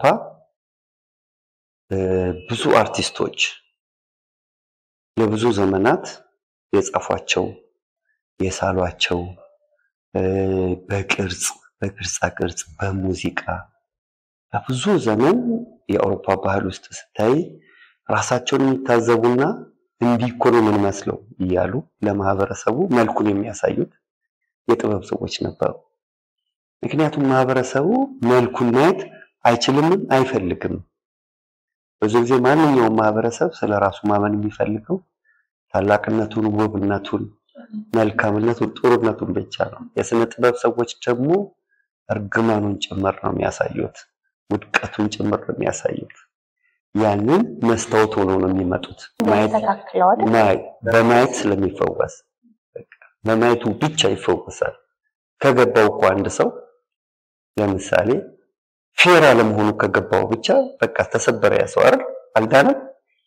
እ፣ ብዙ አርቲስቶች ለብዙ ዘመናት የጻፏቸው የሳሏቸው እ፣ በቅርጽ በቅርጻ ቅርጽ በሙዚቃ በብዙ ዘመን የአውሮፓ ባህል ውስጥ ስታይ ራሳቸውን የሚታዘቡና እንዲህ እኮ ነው የምንመስለው እያሉ ለማህበረሰቡ መልኩን የሚያሳዩት የጥበብ ሰዎች ነበሩ። ምክንያቱም ማህበረሰቡ መልኩን ማየት አይችልምም አይፈልግም። ብዙ ጊዜ ማንኛውም ማህበረሰብ ስለ ራሱ ማመን የሚፈልገው ታላቅነቱን፣ ውብነቱን፣ መልካምነቱን፣ ጥሩነቱን ብቻ ነው። የስነ ጥበብ ሰዎች ደግሞ እርግማኑን ጭምር ነው የሚያሳዩት፣ ውድቀቱን ጭምር ነው የሚያሳዩት። ያንን መስታወት ሆነው ነው የሚመጡት። ማየት ተካክለዋል። ማይ- በማየት ስለሚፈወስ በቃ በማየቱ ብቻ ይፈወሳል። ከገባው እኮ አንድ ሰው ለምሳሌ ፌር አለመሆኑ ከገባው ብቻ በቃ ተሰበረ ያ ሰው አይደል አልዳነም።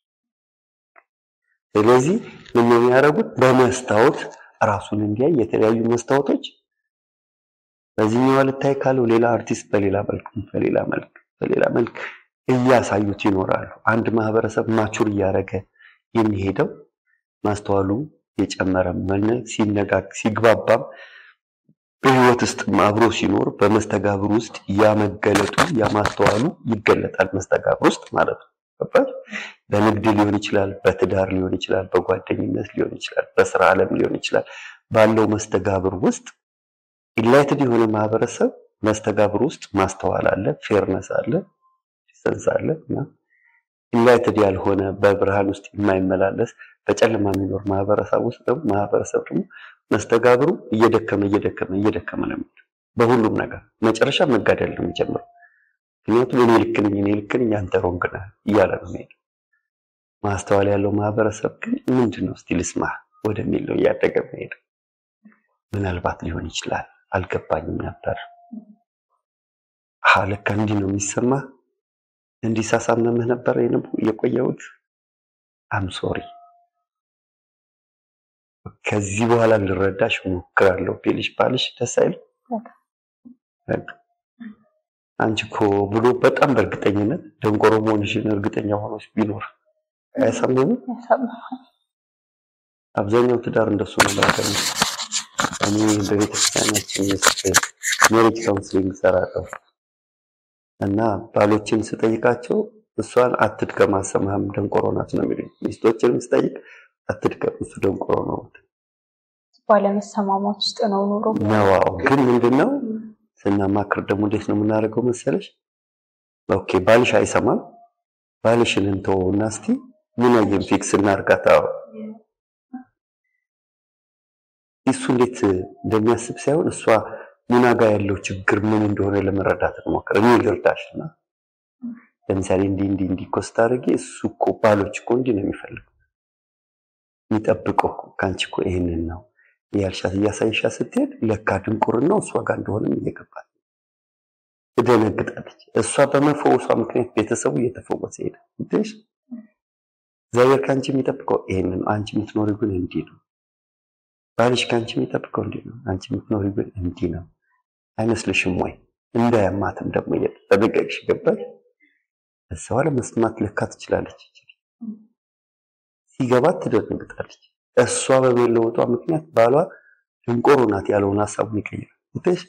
ስለዚህ ምን ነው የሚያደርጉት? በመስታወት ራሱን እንዲያይ የተለያዩ መስታወቶች በዚህኛው ልታይ ካለው ሌላ አርቲስት በሌላ መልክ በሌላ መልክ በሌላ መልክ እያሳዩት ይኖራሉ። አንድ ማህበረሰብ ማቹር እያደረገ የሚሄደው ማስተዋሉ የጨመረ መነ ሲነጋግ ሲግባባም በህይወት ውስጥ አብሮ ሲኖር በመስተጋብር ውስጥ ያመገለጡ ያማስተዋሉ ይገለጣል። መስተጋብር ውስጥ ማለት ነው። ገባሽ? በንግድ ሊሆን ይችላል፣ በትዳር ሊሆን ይችላል፣ በጓደኝነት ሊሆን ይችላል፣ በስራ ዓለም ሊሆን ይችላል። ባለው መስተጋብር ውስጥ ኢንላይትድ የሆነ ማህበረሰብ መስተጋብር ውስጥ ማስተዋል አለ፣ ፌርነስ አለ፣ ሰንስ አለ እና ኢንላይትድ ያልሆነ በብርሃን ውስጥ የማይመላለስ በጨለማ የሚኖር ማህበረሰብ ውስጥ ደግሞ ማህበረሰብ ደግሞ መስተጋብሩ እየደከመ እየደከመ እየደከመ ነው የሚሄደው በሁሉም ነገር መጨረሻ መጋደል ነው የሚጀምረው። ምክንያቱም እኔ ልክ ነኝ፣ እኔ ልክ ነኝ፣ አንተ ሮንግ ነህ እያለ ነው የሚሄደው። ማስተዋል ያለው ማህበረሰብ ግን ምንድን ነው እስቲ ልስማህ ወደሚል ነው እያደገ የሚሄደው። ምናልባት ሊሆን ይችላል አልገባኝም ነበር። አሃ ለካ እንዲህ ነው የሚሰማ እንዲህ ሳሳምነምህ ነበር የቆየሁት። አም ሶሪ ከዚህ በኋላ ልረዳሽ እሞክራለሁ ቢልሽ ባልሽ ደስ አይልም? አንቺ እኮ ብሎ በጣም በእርግጠኝነት ደንቆሮ መሆንሽን እርግጠኛ ሆኖች ቢኖር አያሳምንም? አብዛኛው ትዳር እንደሱ ነው ማለት ነው። እኔ በቤተክርስቲያናችን ውስጥ ሜሪጅ ካውንስሊንግ እሰራለሁ እና ባሎችን ስጠይቃቸው እሷን አትድገም አሰማህም ደንቆሮ ናት ነው የሚሉኝ። ሚስቶችንም ስጠይቅ አትድገም እሱ ደንቆሮ ነው ባለመሰማማት ውስጥ ነው ኑሮ ነዋው። ግን ምንድነው ስናማክር ደግሞ እንዴት ነው የምናደርገው መሰለሽ? ኦኬ ባልሽ አይሰማም፣ ባልሽን እንተወውና እስቲ ምን አየን ፊክስ እናርጋታ እሱ እንዴት እንደሚያስብ ሳይሆን እሷ ሙና ጋር ያለው ችግር ምን እንደሆነ ለመረዳት እንሞክር። እኔ ልርዳሽና ለምሳሌ እንዲህ እንዲህ እንዲህ እኮ ስታደርጊ እሱ እኮ ባሎች እኮ እንዲህ ነው የሚፈልገው የሚጠብቀው ከአንቺ እኮ ይህንን ነው እያልሻት እያሳይሻ ስትሄድ ለካ ድንቁርናው እሷ ጋር እንደሆነም እየገባት ትደነግጣለች። እሷ በመፈወሷ ምክንያት ቤተሰቡ እየተፈወሰ ሄደ። ትሽ እግዚአብሔር ከአንቺ የሚጠብቀው ይህንን ነው። አንቺ የምትኖሪው ግን እንዲህ ነው። ባልሽ ከአንቺ የሚጠብቀው እንዲህ ነው። አንቺ የምትኖሪው ግን እንዲህ ነው። አይመስልሽም ወይ? እንዳያማትም ደግሞ እየተጠነቀቅሽ ገባሽ። እሷ ለመስማት ለካ ትችላለች። ሲገባት ትደነግጣለች። እሷ በመለወጧ ምክንያት ባሏ ድንቆሮ ናት ያለውን ሀሳቡን ይቀይራል። ትሽ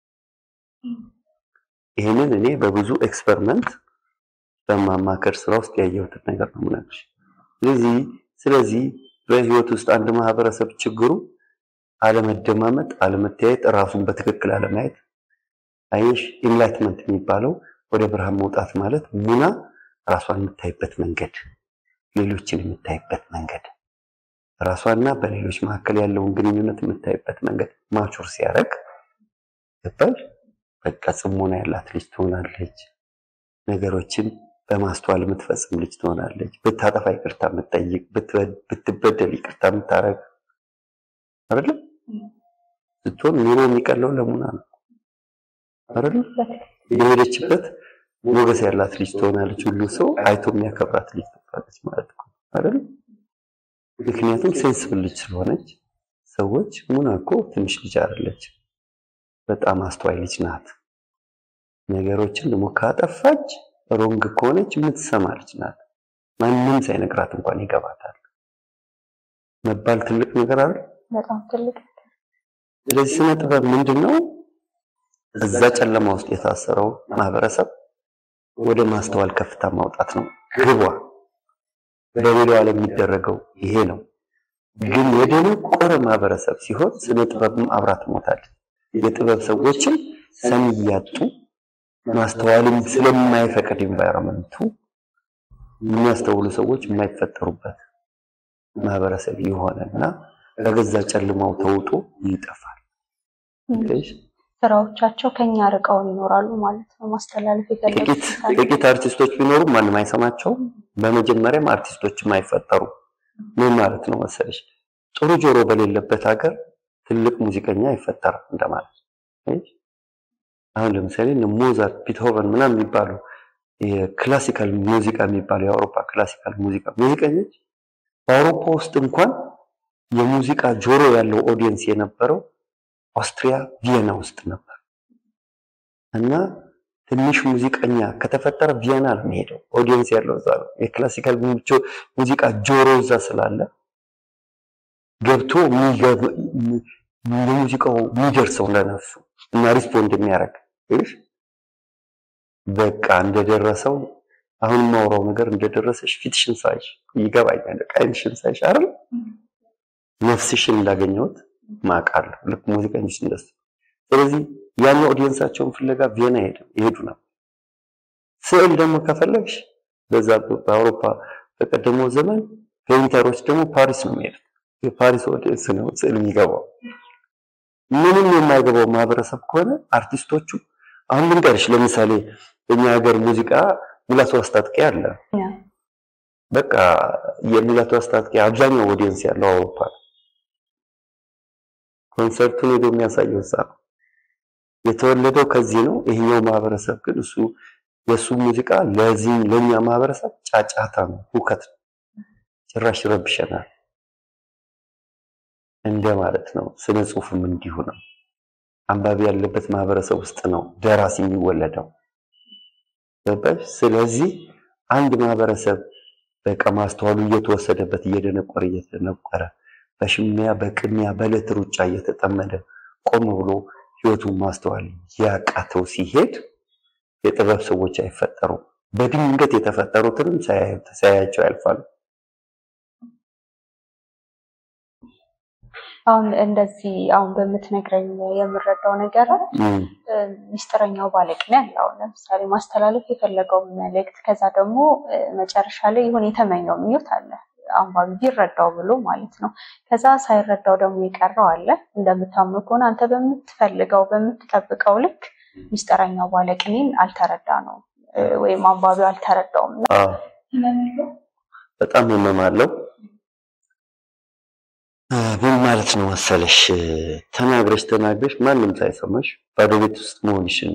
ይህንን እኔ በብዙ ኤክስፐሪመንት በማማከር ስራ ውስጥ ያየሁትን ነገር ነው የምነግርሽ። ስለዚህ ስለዚህ በህይወት ውስጥ አንድ ማህበረሰብ ችግሩ አለመደማመጥ፣ አለመተያየት፣ ራሱን በትክክል አለማየት። አየሽ ኢንላይትመንት የሚባለው ወደ ብርሃን መውጣት ማለት ሙና ራሷን የምታይበት መንገድ፣ ሌሎችን የምታይበት መንገድ፣ ራሷና በሌሎች መካከል ያለውን ግንኙነት የምታይበት መንገድ ማቹር ሲያደርግ ገባሽ? በቃ ጽሞና ያላት ልጅ ትሆናለች። ነገሮችን በማስተዋል የምትፈጽም ልጅ ትሆናለች። ብታጠፋ ይቅርታ የምትጠይቅ፣ ብትበደል ይቅርታ የምታረግ አይደለም ስትሆን ኑሮ የሚቀለው ለሙና ነው አይደለም። የሄደችበት ሞገስ ያላት ልጅ ትሆናለች። ሁሉ ሰው አይቶ የሚያከብራት ልጅ ትሆናለች ማለት ነው አይደለም። ምክንያቱም ሴንስብል ልጅ ስለሆነች ሰዎች ሙና እኮ ትንሽ ልጅ አይደለች፣ በጣም አስተዋይ ልጅ ናት። ነገሮችን ደግሞ ካጠፋች ሮንግ ከሆነች የምትሰማ ልጅ ናት። ማንም ሳይነግራት እንኳን ይገባታል መባል ትልቅ ነገር አይደል? በጣም ትልቅ ስለዚህ ስነ ጥበብ ምንድን ነው? እዛ ጨለማ ውስጥ የታሰረው ማህበረሰብ ወደ ማስተዋል ከፍታ ማውጣት ነው ግቧ። በሌላው ዓለም የሚደረገው ይሄ ነው። ግን የደነቆረ ማህበረሰብ ሲሆን ስነ ጥበብም አብራ ትሞታለች። የጥበብ ሰዎችም ሰሚ እያጡ ማስተዋልም ስለማይፈቅድ ኢንቫይሮንመንቱ የሚያስተውሉ ሰዎች የማይፈጠሩበት ማህበረሰብ ይሆንና በገዛ ጨልማው ተውጦ ይጠፋል። ስራዎቻቸው ከኛ ርቀው ይኖራሉ ማለት ነው። ማስተላለፍ ጥቂት ጥቂት አርቲስቶች ቢኖሩ ማንም አይሰማቸውም። በመጀመሪያም አርቲስቶችም አይፈጠሩም። ምን ማለት ነው መሰለሽ? ጥሩ ጆሮ በሌለበት ሀገር ትልቅ ሙዚቀኛ አይፈጠርም እንደማለት ነው። አሁን ለምሳሌ እነ ሞዛርት፣ ቢትሆቨን ምናምን የሚባሉ የክላሲካል ሙዚቃ የሚባሉ የአውሮፓ ክላሲካል ሙዚቃ ሙዚቀኞች በአውሮፓ ውስጥ እንኳን የሙዚቃ ጆሮ ያለው ኦዲየንስ የነበረው ኦስትሪያ ቪየና ውስጥ ነበር እና ትንሽ ሙዚቀኛ ከተፈጠረ ቪየና ነው የሚሄደው። ኦዲየንስ ያለው እዛ ነው። የክላሲካል ሙዚቃ ጆሮ እዛ ስላለ ገብቶ ሙዚቃው የሚደርሰው ለነፍሱ እና ሪስፖንድ የሚያደርግ በቃ እንደደረሰው አሁን የማወራው ነገር እንደደረሰሽ ፊትሽን ሳይሽ ይገባኛል። አይንሽን ሳይሽ አይደል ነፍስሽን እንዳገኘሁት ማቃለሁ። ልክ ሙዚቀኞች እንደሱ። ስለዚህ ያን ኦዲየንሳቸውን ፍለጋ ቪየና ይሄዱ ነበር። ስዕል ደግሞ ከፈለግሽ በዛ በአውሮፓ በቀደመው ዘመን ፔይንተሮች ደግሞ ፓሪስ ነው የሚሄዱት። የፓሪስ ኦዲየንስ ነው ስዕል የሚገባው። ምንም የማይገባው ማህበረሰብ ከሆነ አርቲስቶቹ አሁን ልንገርሽ፣ ለምሳሌ በእኛ ሀገር ሙዚቃ ሙላቱ አስታጥቄ አለ። በቃ የሙላቱ አስታጥቄ አብዛኛው ኦዲየንስ ያለው አውሮፓ ነው። ኮንሰርቱን ሄዶ የሚያሳየው እዛ ነው። የተወለደው ከዚህ ነው። ይሄኛው ማህበረሰብ ግን እሱ የእሱ ሙዚቃ ለዚህ ለእኛ ማህበረሰብ ጫጫታ ነው፣ ሁከት ነው፣ ጭራሽ ይረብሸናል እንደ ማለት ነው። ስነ ጽሁፍም እንዲሁ ነው። አንባቢ ያለበት ማህበረሰብ ውስጥ ነው ደራሲ የሚወለደው። ገባሽ? ስለዚህ አንድ ማህበረሰብ በቃ ማስተዋሉ እየተወሰደበት እየደነቆረ እየተደነቆረ በሽሚያ በቅሚያ በዕለት ሩጫ እየተጠመደ ቆም ብሎ ህይወቱን ማስተዋል ያቃተው ሲሄድ የጥበብ ሰዎች አይፈጠሩም። በድንገት የተፈጠሩትንም ሳያያቸው ያልፋሉ። አሁን እንደዚህ አሁን በምትነግረኝ የምረዳው ነገር ሚስጥረኛው ባለቅኔ አለ። አሁን ለምሳሌ ማስተላለፍ የፈለገው መልእክት ከዛ ደግሞ መጨረሻ ላይ የሆነ የተመኘው ምኞት አለ አንባቢ ቢረዳው ብሎ ማለት ነው። ከዛ ሳይረዳው ደግሞ የቀረው አለ። እንደምታምኑ ከሆነ አንተ በምትፈልገው በምትጠብቀው ልክ ሚስጥረኛው ባለቅኔን አልተረዳ ነው ወይም አንባቢው አልተረዳውም። በጣም ህመም አለው። ምን ማለት ነው መሰለሽ፣ ተናግረሽ ተናግረሽ ማንም ሳይሰማሽ ባዶ ቤት ውስጥ መሆንሽን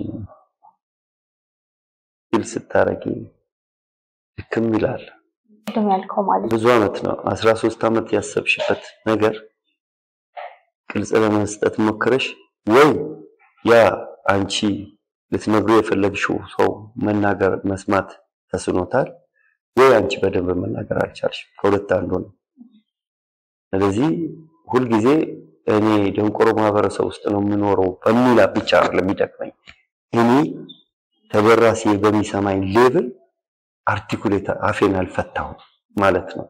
ፊል ስታረጊ ድክም ይላል። ቅድም ያልከው ማለት ብዙ አመት ነው፣ አስራ ሶስት አመት ያሰብሽበት ነገር ቅልጽ ለመስጠት ሞክረሽ ወይ ያ አንቺ ልትነግሩ የፈለግሽው ሰው መናገር መስማት ተስኖታል፣ ወይ አንቺ በደንብ መናገር አልቻልሽም። ከሁለት አንዱ ነው። ስለዚህ ሁልጊዜ እኔ ደንቆሮ ማህበረሰብ ውስጥ ነው የምኖረው በሚላ ብቻ አይደለም የሚጠቅመኝ። እኔ ተደራሲ በሚሰማኝ ሌብል አርቲኩሌት አፌን አልፈታሁም ማለት ነው።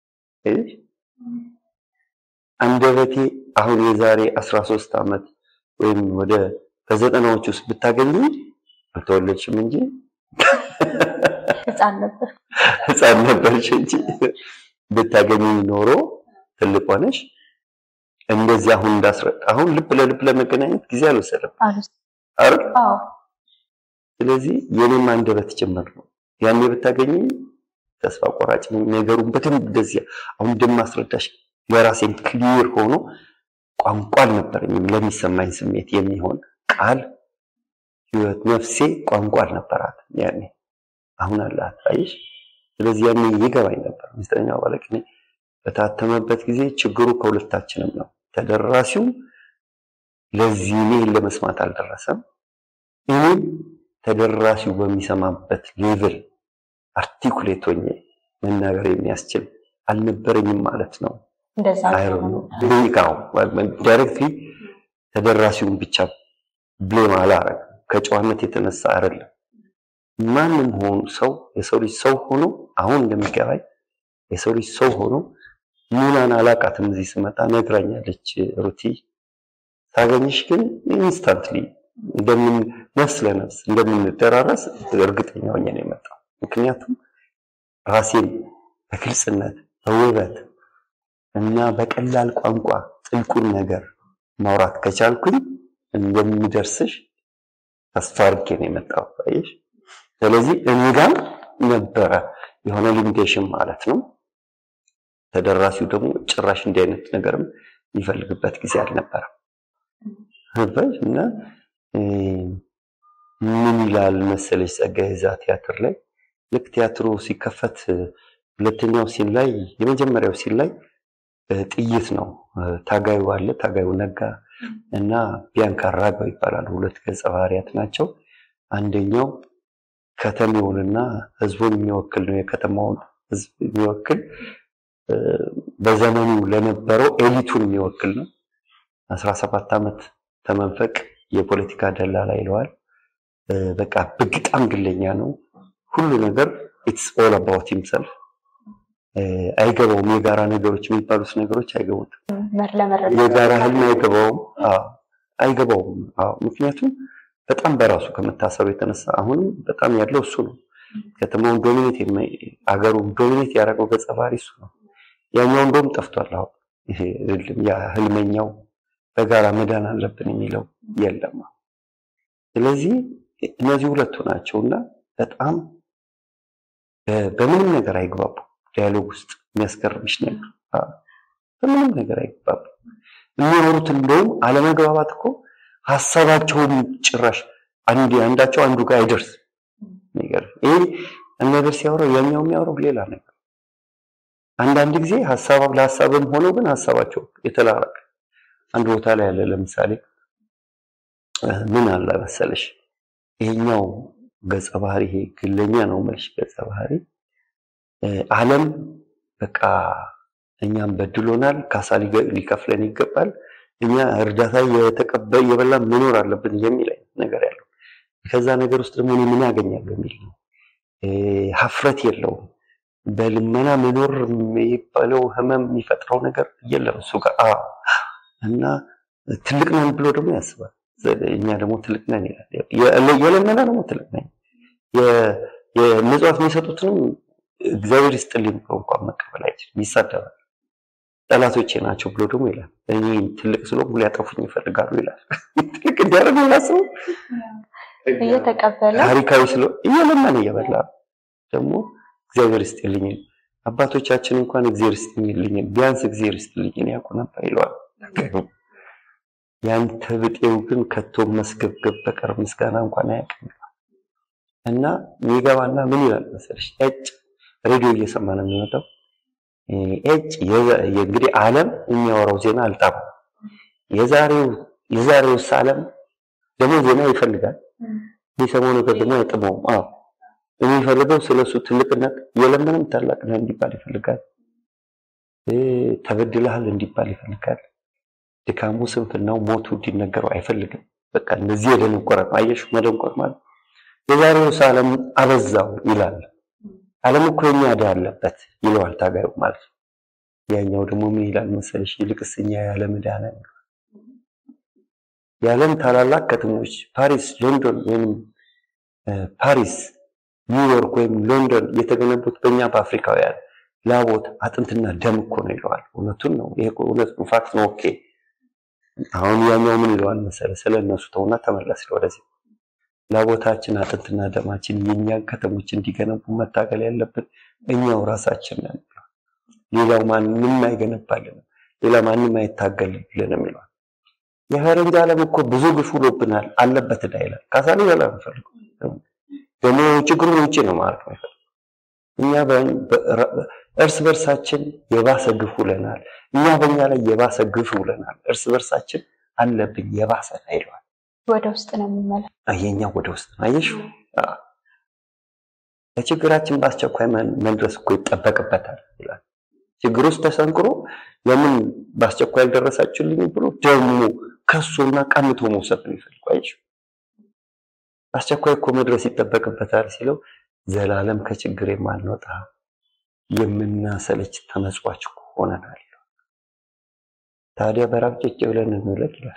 አንደበቴ አሁን የዛሬ 13 ዓመት ወይም ወደ በዘጠናዎች ውስጥ ብታገኙ አልተወለድሽም እንጂ ህፃን ነበር ህፃን ነበርሽ እንጂ ብታገኙ ኖሮ ትልቅ ሆነሽ እንደዚህ አሁን እንዳስረዳ አሁን ልብ ለልብ ለመገናኘት ጊዜ አልወሰደም አይደል? ስለዚህ የኔም አንደበት ጭምር ነው። ያኔ ብታገኝ ተስፋ ቆራጭ ነገሩን በደንብ እንደዚህ አሁን እንደማስረዳሽ ለራሴም ክሊር ሆኖ ቋንቋ አልነበረኝም ለሚሰማኝ ስሜት የሚሆን ቃል ህይወት ነፍሴ ቋንቋ አልነበራትም ያኔ። አሁን አላት አይሽ። ስለዚህ ያኔ ይገባኝ ነበር ሚስጥረኛው ባለቅኔ በታተመበት ጊዜ ችግሩ ከሁለታችንም ነው። ተደራሲው ለዚህ እኔን ለመስማት አልደረሰም። እኔም ተደራሲው በሚሰማበት ሌቭል አርቲኩሌት ሆኜ መናገር የሚያስችል አልነበረኝም ማለት ነው። እንደዛ አይሮው ዳይሬክትሊ ተደራሲውን ብቻ ብሌም አላረግም። ከጨዋነት የተነሳ አይደለም። ማንም ሆኑ ሰው የሰው ልጅ ሰው ሆኖ አሁን እንደሚገባኝ የሰው ልጅ ሰው ሆኖ ሙላን አላቃትም። እዚህ ስመጣ ነግራኛለች ሩቲ። ሳገኝሽ ግን ኢንስታንትሊ እንደምን ነፍስ ለነፍስ እንደምንደራረስ እርግጠኛ ሆኜ ነው የመጣው። ምክንያቱም ራሴን በግልጽነት በውበት እና በቀላል ቋንቋ ጥልቁን ነገር ማውራት ከቻልኩኝ እንደሚደርስሽ ተስፋ አድርጌ ነው የመጣው። አየሽ። ስለዚህ እኔ ጋር ነበረ የሆነ ሊሚቴሽን ማለት ነው። ተደራሲው ደግሞ ጭራሽ እንዲህ አይነት ነገርም የሚፈልግበት ጊዜ አልነበረም። ገባሽ? እና ምን ይላል መሰለሽ ጸጋዬ እዛ ቲያትር ላይ ልክ ቲያትሩ ሲከፈት ሁለተኛው ሲን ላይ የመጀመሪያው ሲን ላይ ጥይት ነው። ታጋዩ አለ፣ ታጋዩ ነጋ እና ቢያንካ አራጋው ይባላሉ። ሁለት ገጸ ባህሪያት ናቸው። አንደኛው ከተማውንና ህዝቡን የሚወክል ነው። የከተማውን ህዝብ የሚወክል በዘመኑ ለነበረው ኤሊቱን የሚወክል ነው። አስራ ሰባት ዓመት ተመንፈቅ የፖለቲካ ደላላ ይለዋል። በቃ በጣም ግለኛ ነው። ሁሉ ነገር ኢትስ ኦል አባውት ሂምሰልፍ አይገባውም። የጋራ ነገሮች የሚባሉት ነገሮች አይገቡትም። የጋራ ህልም አይገባውም አይገባውም። ምክንያቱም በጣም በራሱ ከመታሰሩ የተነሳ አሁንም በጣም ያለው እሱ ነው። ከተማውን ዶሚኔት አገሩን ዶሚኔት ያደረገው ገጸ ባህሪ እሱ ነው። ያኛው እንደውም ጠፍቷል። አሁን ይሄ ያ ህልመኛው በጋራ መዳን አለብን የሚለው የለም። ስለዚህ እነዚህ ሁለቱ ናቸው እና በጣም በምንም ነገር አይግባቡ። ዲያሎግ ውስጥ የሚያስገርምሽ ነገር በምንም ነገር አይግባቡ። የሚኖሩት እንደውም አለመግባባት እኮ ሀሳባቸውን ጭራሽ አንድ አንዳቸው አንዱ ጋር አይደርስም። ነገር ይሄ ነገር ሲያወራው ያኛው የሚያወራው ሌላ ነገር። አንዳንድ ጊዜ ሀሳብ ለሀሳብም ሆኖ ግን ሀሳባቸው የተላረቀ አንድ ቦታ ላይ ያለ ለምሳሌ ምን አለ መሰለሽ ይሄኛው ገጸ ባህሪ ይሄ ግለኛ ነው መልሽ ገጸ ባህሪ ዓለም በቃ እኛም በድሎናል፣ ካሳ ሊከፍለን ይገባል፣ እኛ እርዳታ የተቀበ የበላን መኖር አለብን የሚል አይነት ነገር ያለው ከዛ ነገር ውስጥ ደግሞ እኔ ምን ያገኛለሁ የሚል ነው። ሀፍረት የለውም። በልመና መኖር የሚባለው ህመም የሚፈጥረው ነገር የለም እሱ ጋር እና ትልቅ ነን ብሎ ደግሞ ያስባል። እኛ ደግሞ ትልቅ ነን ይላል። የለመና ደግሞ ትልቅ ነን የምጽዋት የሚሰጡትንም እግዚአብሔር ይስጥልኝ ብሎ እንኳን መቀበል አይችልም፣ ይሳደባል። ጠላቶቼ ናቸው ብሎ ደግሞ ይላል። እኔ ትልቅ ስለሆንኩ ሊያጠፉኝ ይፈልጋሉ ይላል። ትልቅ እንዲያደርግ ላስቡ እየተቀበለ ታሪካዊ ስለ እየለመነ እየበላ ደግሞ እግዚአብሔር ይስጥልኝ አባቶቻችን እንኳን እግዚአብሔር ይስጥልኝ ቢያንስ እግዚአብሔር ይስጥልኝ ያውቁ ነበር ይለዋል። ያንተ ብጤው ግን ከቶ መስገብገብ በቀር ምስጋና እንኳን አያውቅም እና የሚገባና ምን ይላል መሰለሽ እጭ ሬዲዮ እየሰማ ነው የሚመጣው እጭ እንግዲህ ዓለም የሚያወራው ዜና አልጣም የዛሬው የዛሬውስ ዓለም ደግሞ ዜና ይፈልጋል የሚሰማው ነገር ደግሞ አይጥመውም። አዎ የሚፈልገው ስለሱ ትልቅነት የለምንም ታላቅ ነህ እንዲባል ይፈልጋል። ተበድለሃል እንዲባል ይፈልጋል። ድካሙ፣ ስንፍናው፣ ሞቱ እንዲነገረው አይፈልግም። በቃ እንደዚህ የደነቆረ ነው። አየሽ መደንቆር ማለት የዛሬውስ ዓለም አበዛው ይላል። ዓለም እኮ የኛ ዕዳ አለበት ይለዋል ታጋዩ ማለት ነው። ያኛው ደግሞ ምን ይላል መሰለሽ? ይልቅስ እኛ የዓለም ዕዳ ነን። የዓለም ታላላቅ ከተሞች ፓሪስ፣ ሎንዶን ወይም ፓሪስ፣ ኒውዮርክ ወይም ሎንዶን የተገነቡት በእኛ በአፍሪካውያን ላቦት አጥንትና ደም እኮ ነው ይለዋል። እውነቱን ነው። ይሄ እውነት ነው፣ ፋክት ነው። ኦኬ አሁን ያኛው ምን ይለዋል መሰለ? ስለ እነሱ ተውና ተመለስ ወደዚህ። ላቦታችን አጥንትና ደማችን የእኛን ከተሞች እንዲገነቡ መታገል ያለብን እኛው ራሳችን ነን። ሌላው ማንም አይገነባልንም፣ ሌላ ማንም አይታገልልንም ይለዋል። የፈረንጅ ዓለም እኮ ብዙ ግፍ ውሎብናል አለበት ዕዳ ይላል። ካሳ ሊበላ ነው ፈልገው ደግሞ ችግሩን ውጭ ነው ማለት ነው። እኛ እርስ በርሳችን የባሰ ግፍ ውለናል። እኛ በእኛ ላይ የባሰ ግፍ ውለናል። እርስ በርሳችን አለብን የባሰ ይለዋል። ወደ ውስጥ ነው የሚመለ የኛ ወደ ውስጥ ነው። አየሽ ለችግራችን በአስቸኳይ መድረስ እኮ ይጠበቅበታል ይላል። ችግር ውስጥ ተሰንክሮ ለምን በአስቸኳይ አልደረሳችሁልኝ ብሎ ደግሞ ከሱና ቀምቶ መውሰድ ነው የሚፈልገው። አየሽ አስቸኳይ እኮ መድረስ ይጠበቅበታል ሲለው ዘላለም ከችግር የማንወጣ የምናሰለች ተመጽዋች ሆነናል። ታዲያ በራብ ጭጭ ብለን እንውለቅ ይላል።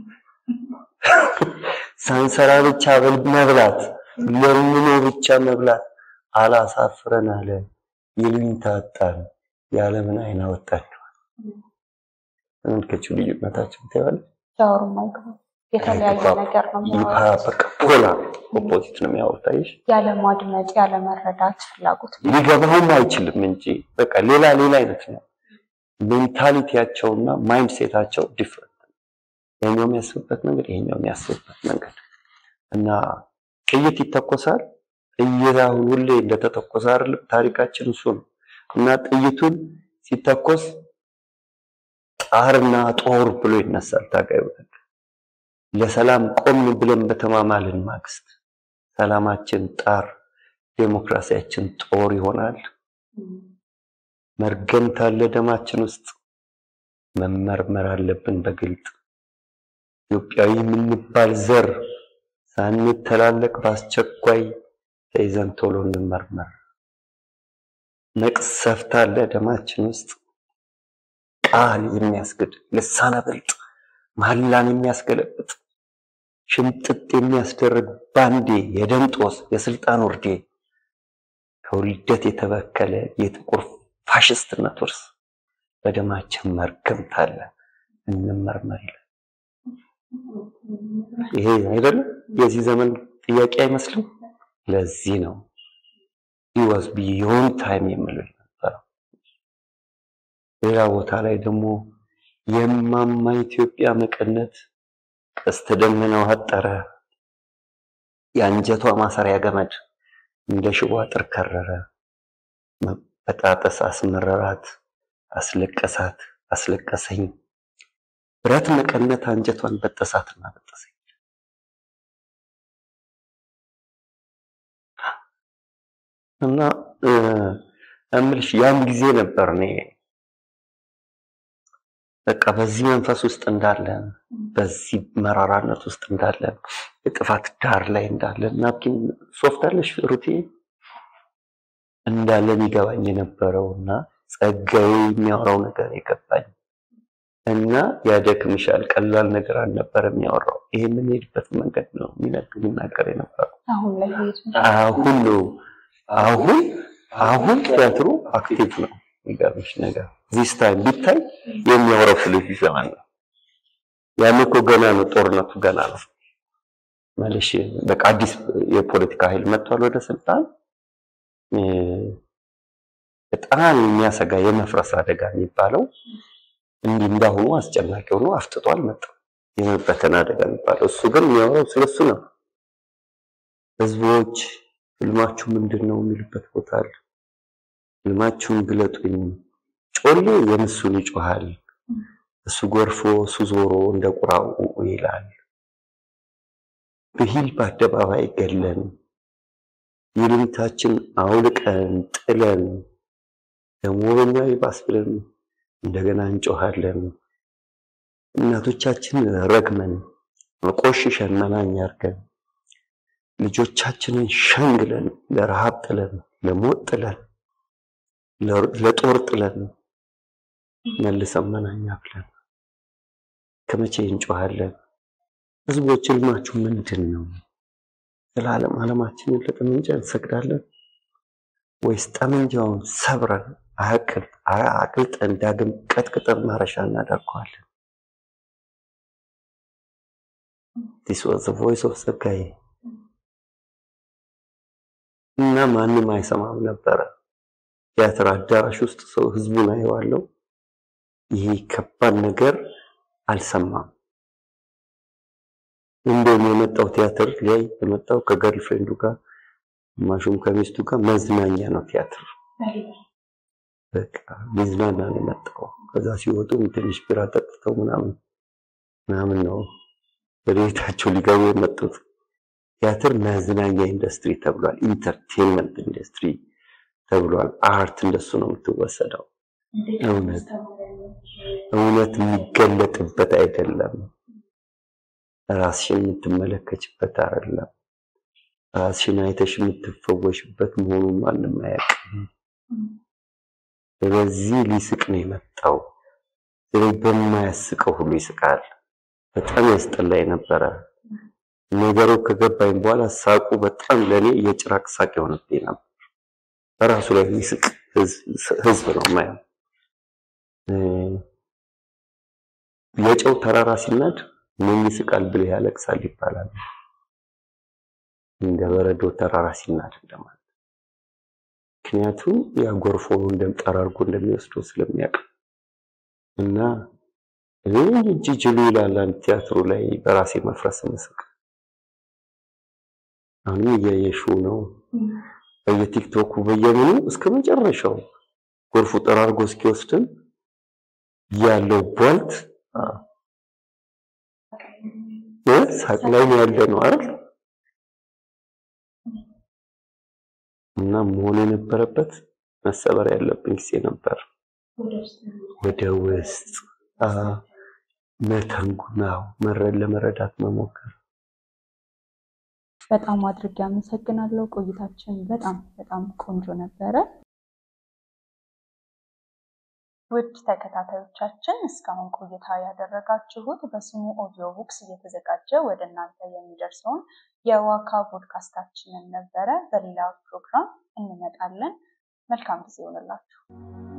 ሳንሰራ ብቻ መብላት፣ ለምኖ ብቻ መብላት አላሳፍረን አለ። ይሉኝታ አጣን፣ የዓለምን አይን አወጣን። ተመልከቹ ልዩነታቸው ታያለ። ሲያወሩ የተለያየ ነገር ነው የሚያወሩት። በቃ ፖላ ኦፖዚት ነው የሚያወሩት። አየሽ ያለማድመጥ ያለመረዳት ፍላጎት ሊገባውም አይችልም እንጂ በቃ ሌላ ሌላ አይነት ነው ሜንታሊቲያቸውና ማይንድ ሴታቸው ዲፍረንት ያኛው የሚያስብበት መንገድ ይሄኛው የሚያስብበት መንገድ እና ጥይት ይተኮሳል። ጥይት አሁን ሁሌ እንደተተኮሰ አይደለም ታሪካችን እሱ ነው እና ጥይቱን ሲተኮስ ጣርና ጦር ብሎ ይነሳል ታጋዩ። ለሰላም ቆም ብለን በተማማልን ማግስት ሰላማችን ጣር፣ ዴሞክራሲያችን ጦር ይሆናል። መርገምት አለ ደማችን ውስጥ መመርመር አለብን በግልጥ ኢትዮጵያዊ የምንባል ዘር ሳንተላለቅ በአስቸኳይ ተይዘን ቶሎ እንመርመር። መቅሰፍት አለ ደማችን ውስጥ ቃል የሚያስግድ ልሳነ ብልጥ መሐላን የሚያስገለብጥ ሽምጥጥ የሚያስደርግ ባንዴ የደም ጦስ የስልጣን ውርዴ ከውልደት የተበከለ የጥቁር ፋሽስትነት ውርስ በደማችን መርገምት አለ እንመርመር ይላል። ይሄ አይደለም የዚህ ዘመን ጥያቄ አይመስልም? ለዚህ ነው ኢዋዝ ቢዮንድ ታይም የምለው የነበረው። ሌላ ቦታ ላይ ደግሞ የማማ ኢትዮጵያ መቀነት ቀስተ ደመናው አጠረ፣ የአንጀቷ ማሰሪያ ገመድ እንደ ሽቦ አጥር ከረረ፣ መበጣጠስ አስመረራት፣ አስለቀሳት፣ አስለቀሰኝ፣ ብረት መቀነት አንጀቷን በጠሳትና በጠሰኝ። እና እምልሽ ያን ጊዜ ነበር እኔ በቃ በዚህ መንፈስ ውስጥ እንዳለን በዚህ መራራነት ውስጥ እንዳለን የጥፋት ዳር ላይ እንዳለን ናፕኪን ሶፍት አለሽ ሩቴ እንዳለን ይገባኝ የነበረው እና ጸጋዬ የሚያወራው ነገር የገባኝ እና ያደክምሻል ቀላል ነገር አልነበረ የሚያወራው። ይሄ የምንሄድበት መንገድ ነው የሚናገር የነበረው። አሁን ላይ አሁን ነው አሁን አሁን ቲያትሩ አክቲቭ ነው። የሚገርምሽ ነገር ዚስ ታይም ቢታይ የሚያወራው ስለ ዚህ ዘመን ነው። ያን እኮ ገና ነው፣ ጦርነቱ ገና ነው። ማለሽ በቃ አዲስ የፖለቲካ ኃይል መጥቷል ወደ ስልጣን። በጣም የሚያሰጋ የመፍረስ አደጋ የሚባለው እንዲህ እንዳሁኑ አስጨናቂ ሆኖ አፍጥጦ አልመጣም። የመበተን አደጋ የሚባለው እሱ ግን የሚያወራው ስለሱ ነው። ህዝቦች ህልማችሁ ምንድን ነው የሚሉበት ቦታ አለ። ህልማችሁን ግለጡኝ። ጮሌ የምሱን ይጮሃል፣ እሱ ጎርፎ እሱ ዞሮ እንደ ቁራው ይላል። ብሂል በአደባባይ ገለን ይሉኝታችን አውልቀን ጥለን ደግሞ በኛ ይባስ ብለን እንደገና እንጮሃለን። እናቶቻችን ረግመን ቆሽሸን መናኛ አርገን ልጆቻችንን ሸንግለን ለረሃብ ጥለን ለሞት ጥለን ለጦር ጥለን መልሰን መናኛ ብለን ከመቼ እንጮሃለን? ህዝቦች ህልማችሁ ምንድን ነው? ዘላለም ዓለማችንን ለጠመንጃ እንሰግዳለን ወይስ ጠመንጃውን ሰብረን አቅልጠን ዳግም ቀጥቅጠን ማረሻ እናደርገዋለን? ዲስ ዋዝ ዘ ቮይስ ኦፍ ጸጋዬ እና ማንም አይሰማም ነበረ። ቲያትር አዳራሽ ውስጥ ሰው ህዝቡን አየዋለው። ይሄ ከባድ ነገር አልሰማም። እንደውም የመጣው ቲያትር ላይ የመጣው ከገርል ፍሬንዱ ጋር ግማሹም ከሚስቱ ጋር መዝናኛ ነው ቲያትር። በቃ ሊዝናና ነው የመጣው። ከዛ ሲወጡ ትንሽ ቢራ ጠጥተው ምናምን ምናምን ነው ወደ ቤታቸው ሊገቡ የመጡት። ቲያትር መዝናኛ ኢንዱስትሪ ተብሏል። ኢንተርቴንመንት ኢንዱስትሪ ተብሏል። አርት እንደሱ ነው የምትወሰደው። እውነት እውነት የሚገለጥበት አይደለም። ራስሽን የምትመለከችበት አይደለም። ራስሽን አይተሽ የምትፈወሽበት መሆኑን ማንም አያውቅም። ስለዚህ ሊስቅ ነው የመጣው። ስለዚህ በማያስቀው ሁሉ ይስቃል። በጣም ያስጠላኝ ነበረ። ነገሩ ከገባኝ በኋላ ሳቁ በጣም ለኔ የጭራቅ ሳቅ የሆነብኝ ነበር። በራሱ ላይ የሚስቅ ህዝብ ነው ማየው። የጨው ተራራ ሲናድ ምን ይስቃል ብለህ ያለቅሳል ይባላል። እንደ በረዶ ተራራ ሲናድ እንደማለት። ምክንያቱም ያ ጎርፎ እንደም ጠራርጎ እንደሚወስደው ስለሚያውቅ እና እጅ ጅሉ ይላል አንድ ቲያትሩ ላይ በራሴ መፍረስ ምስቅ አሁንም እያየሽው ነው በየቲክቶኩ በየምኑ እስከ መጨረሻው ጎርፉ ጠራርጎ እስኪወስድን ያለው ቧልት ሳቅ ላይ ነው ያለ ነው አይደል? እና መሆን የነበረበት መሰበር ያለብን ጊዜ ነበር። ወደ ውስጥ መተንጉናው መረድ ለመረዳት መሞከር። በጣም አድርጌ አመሰግናለሁ። ቆይታችን በጣም በጣም ቆንጆ ነበረ። ውድ ተከታታዮቻችን እስካሁን ቆይታ ያደረጋችሁት በስሙ ኦዲዮ ቡክስ እየተዘጋጀ ወደ እናንተ የሚደርሰውን የዋካ ፖድካስታችንን ነበረ። በሌላ ፕሮግራም እንመጣለን። መልካም ጊዜ ይሆንላችሁ።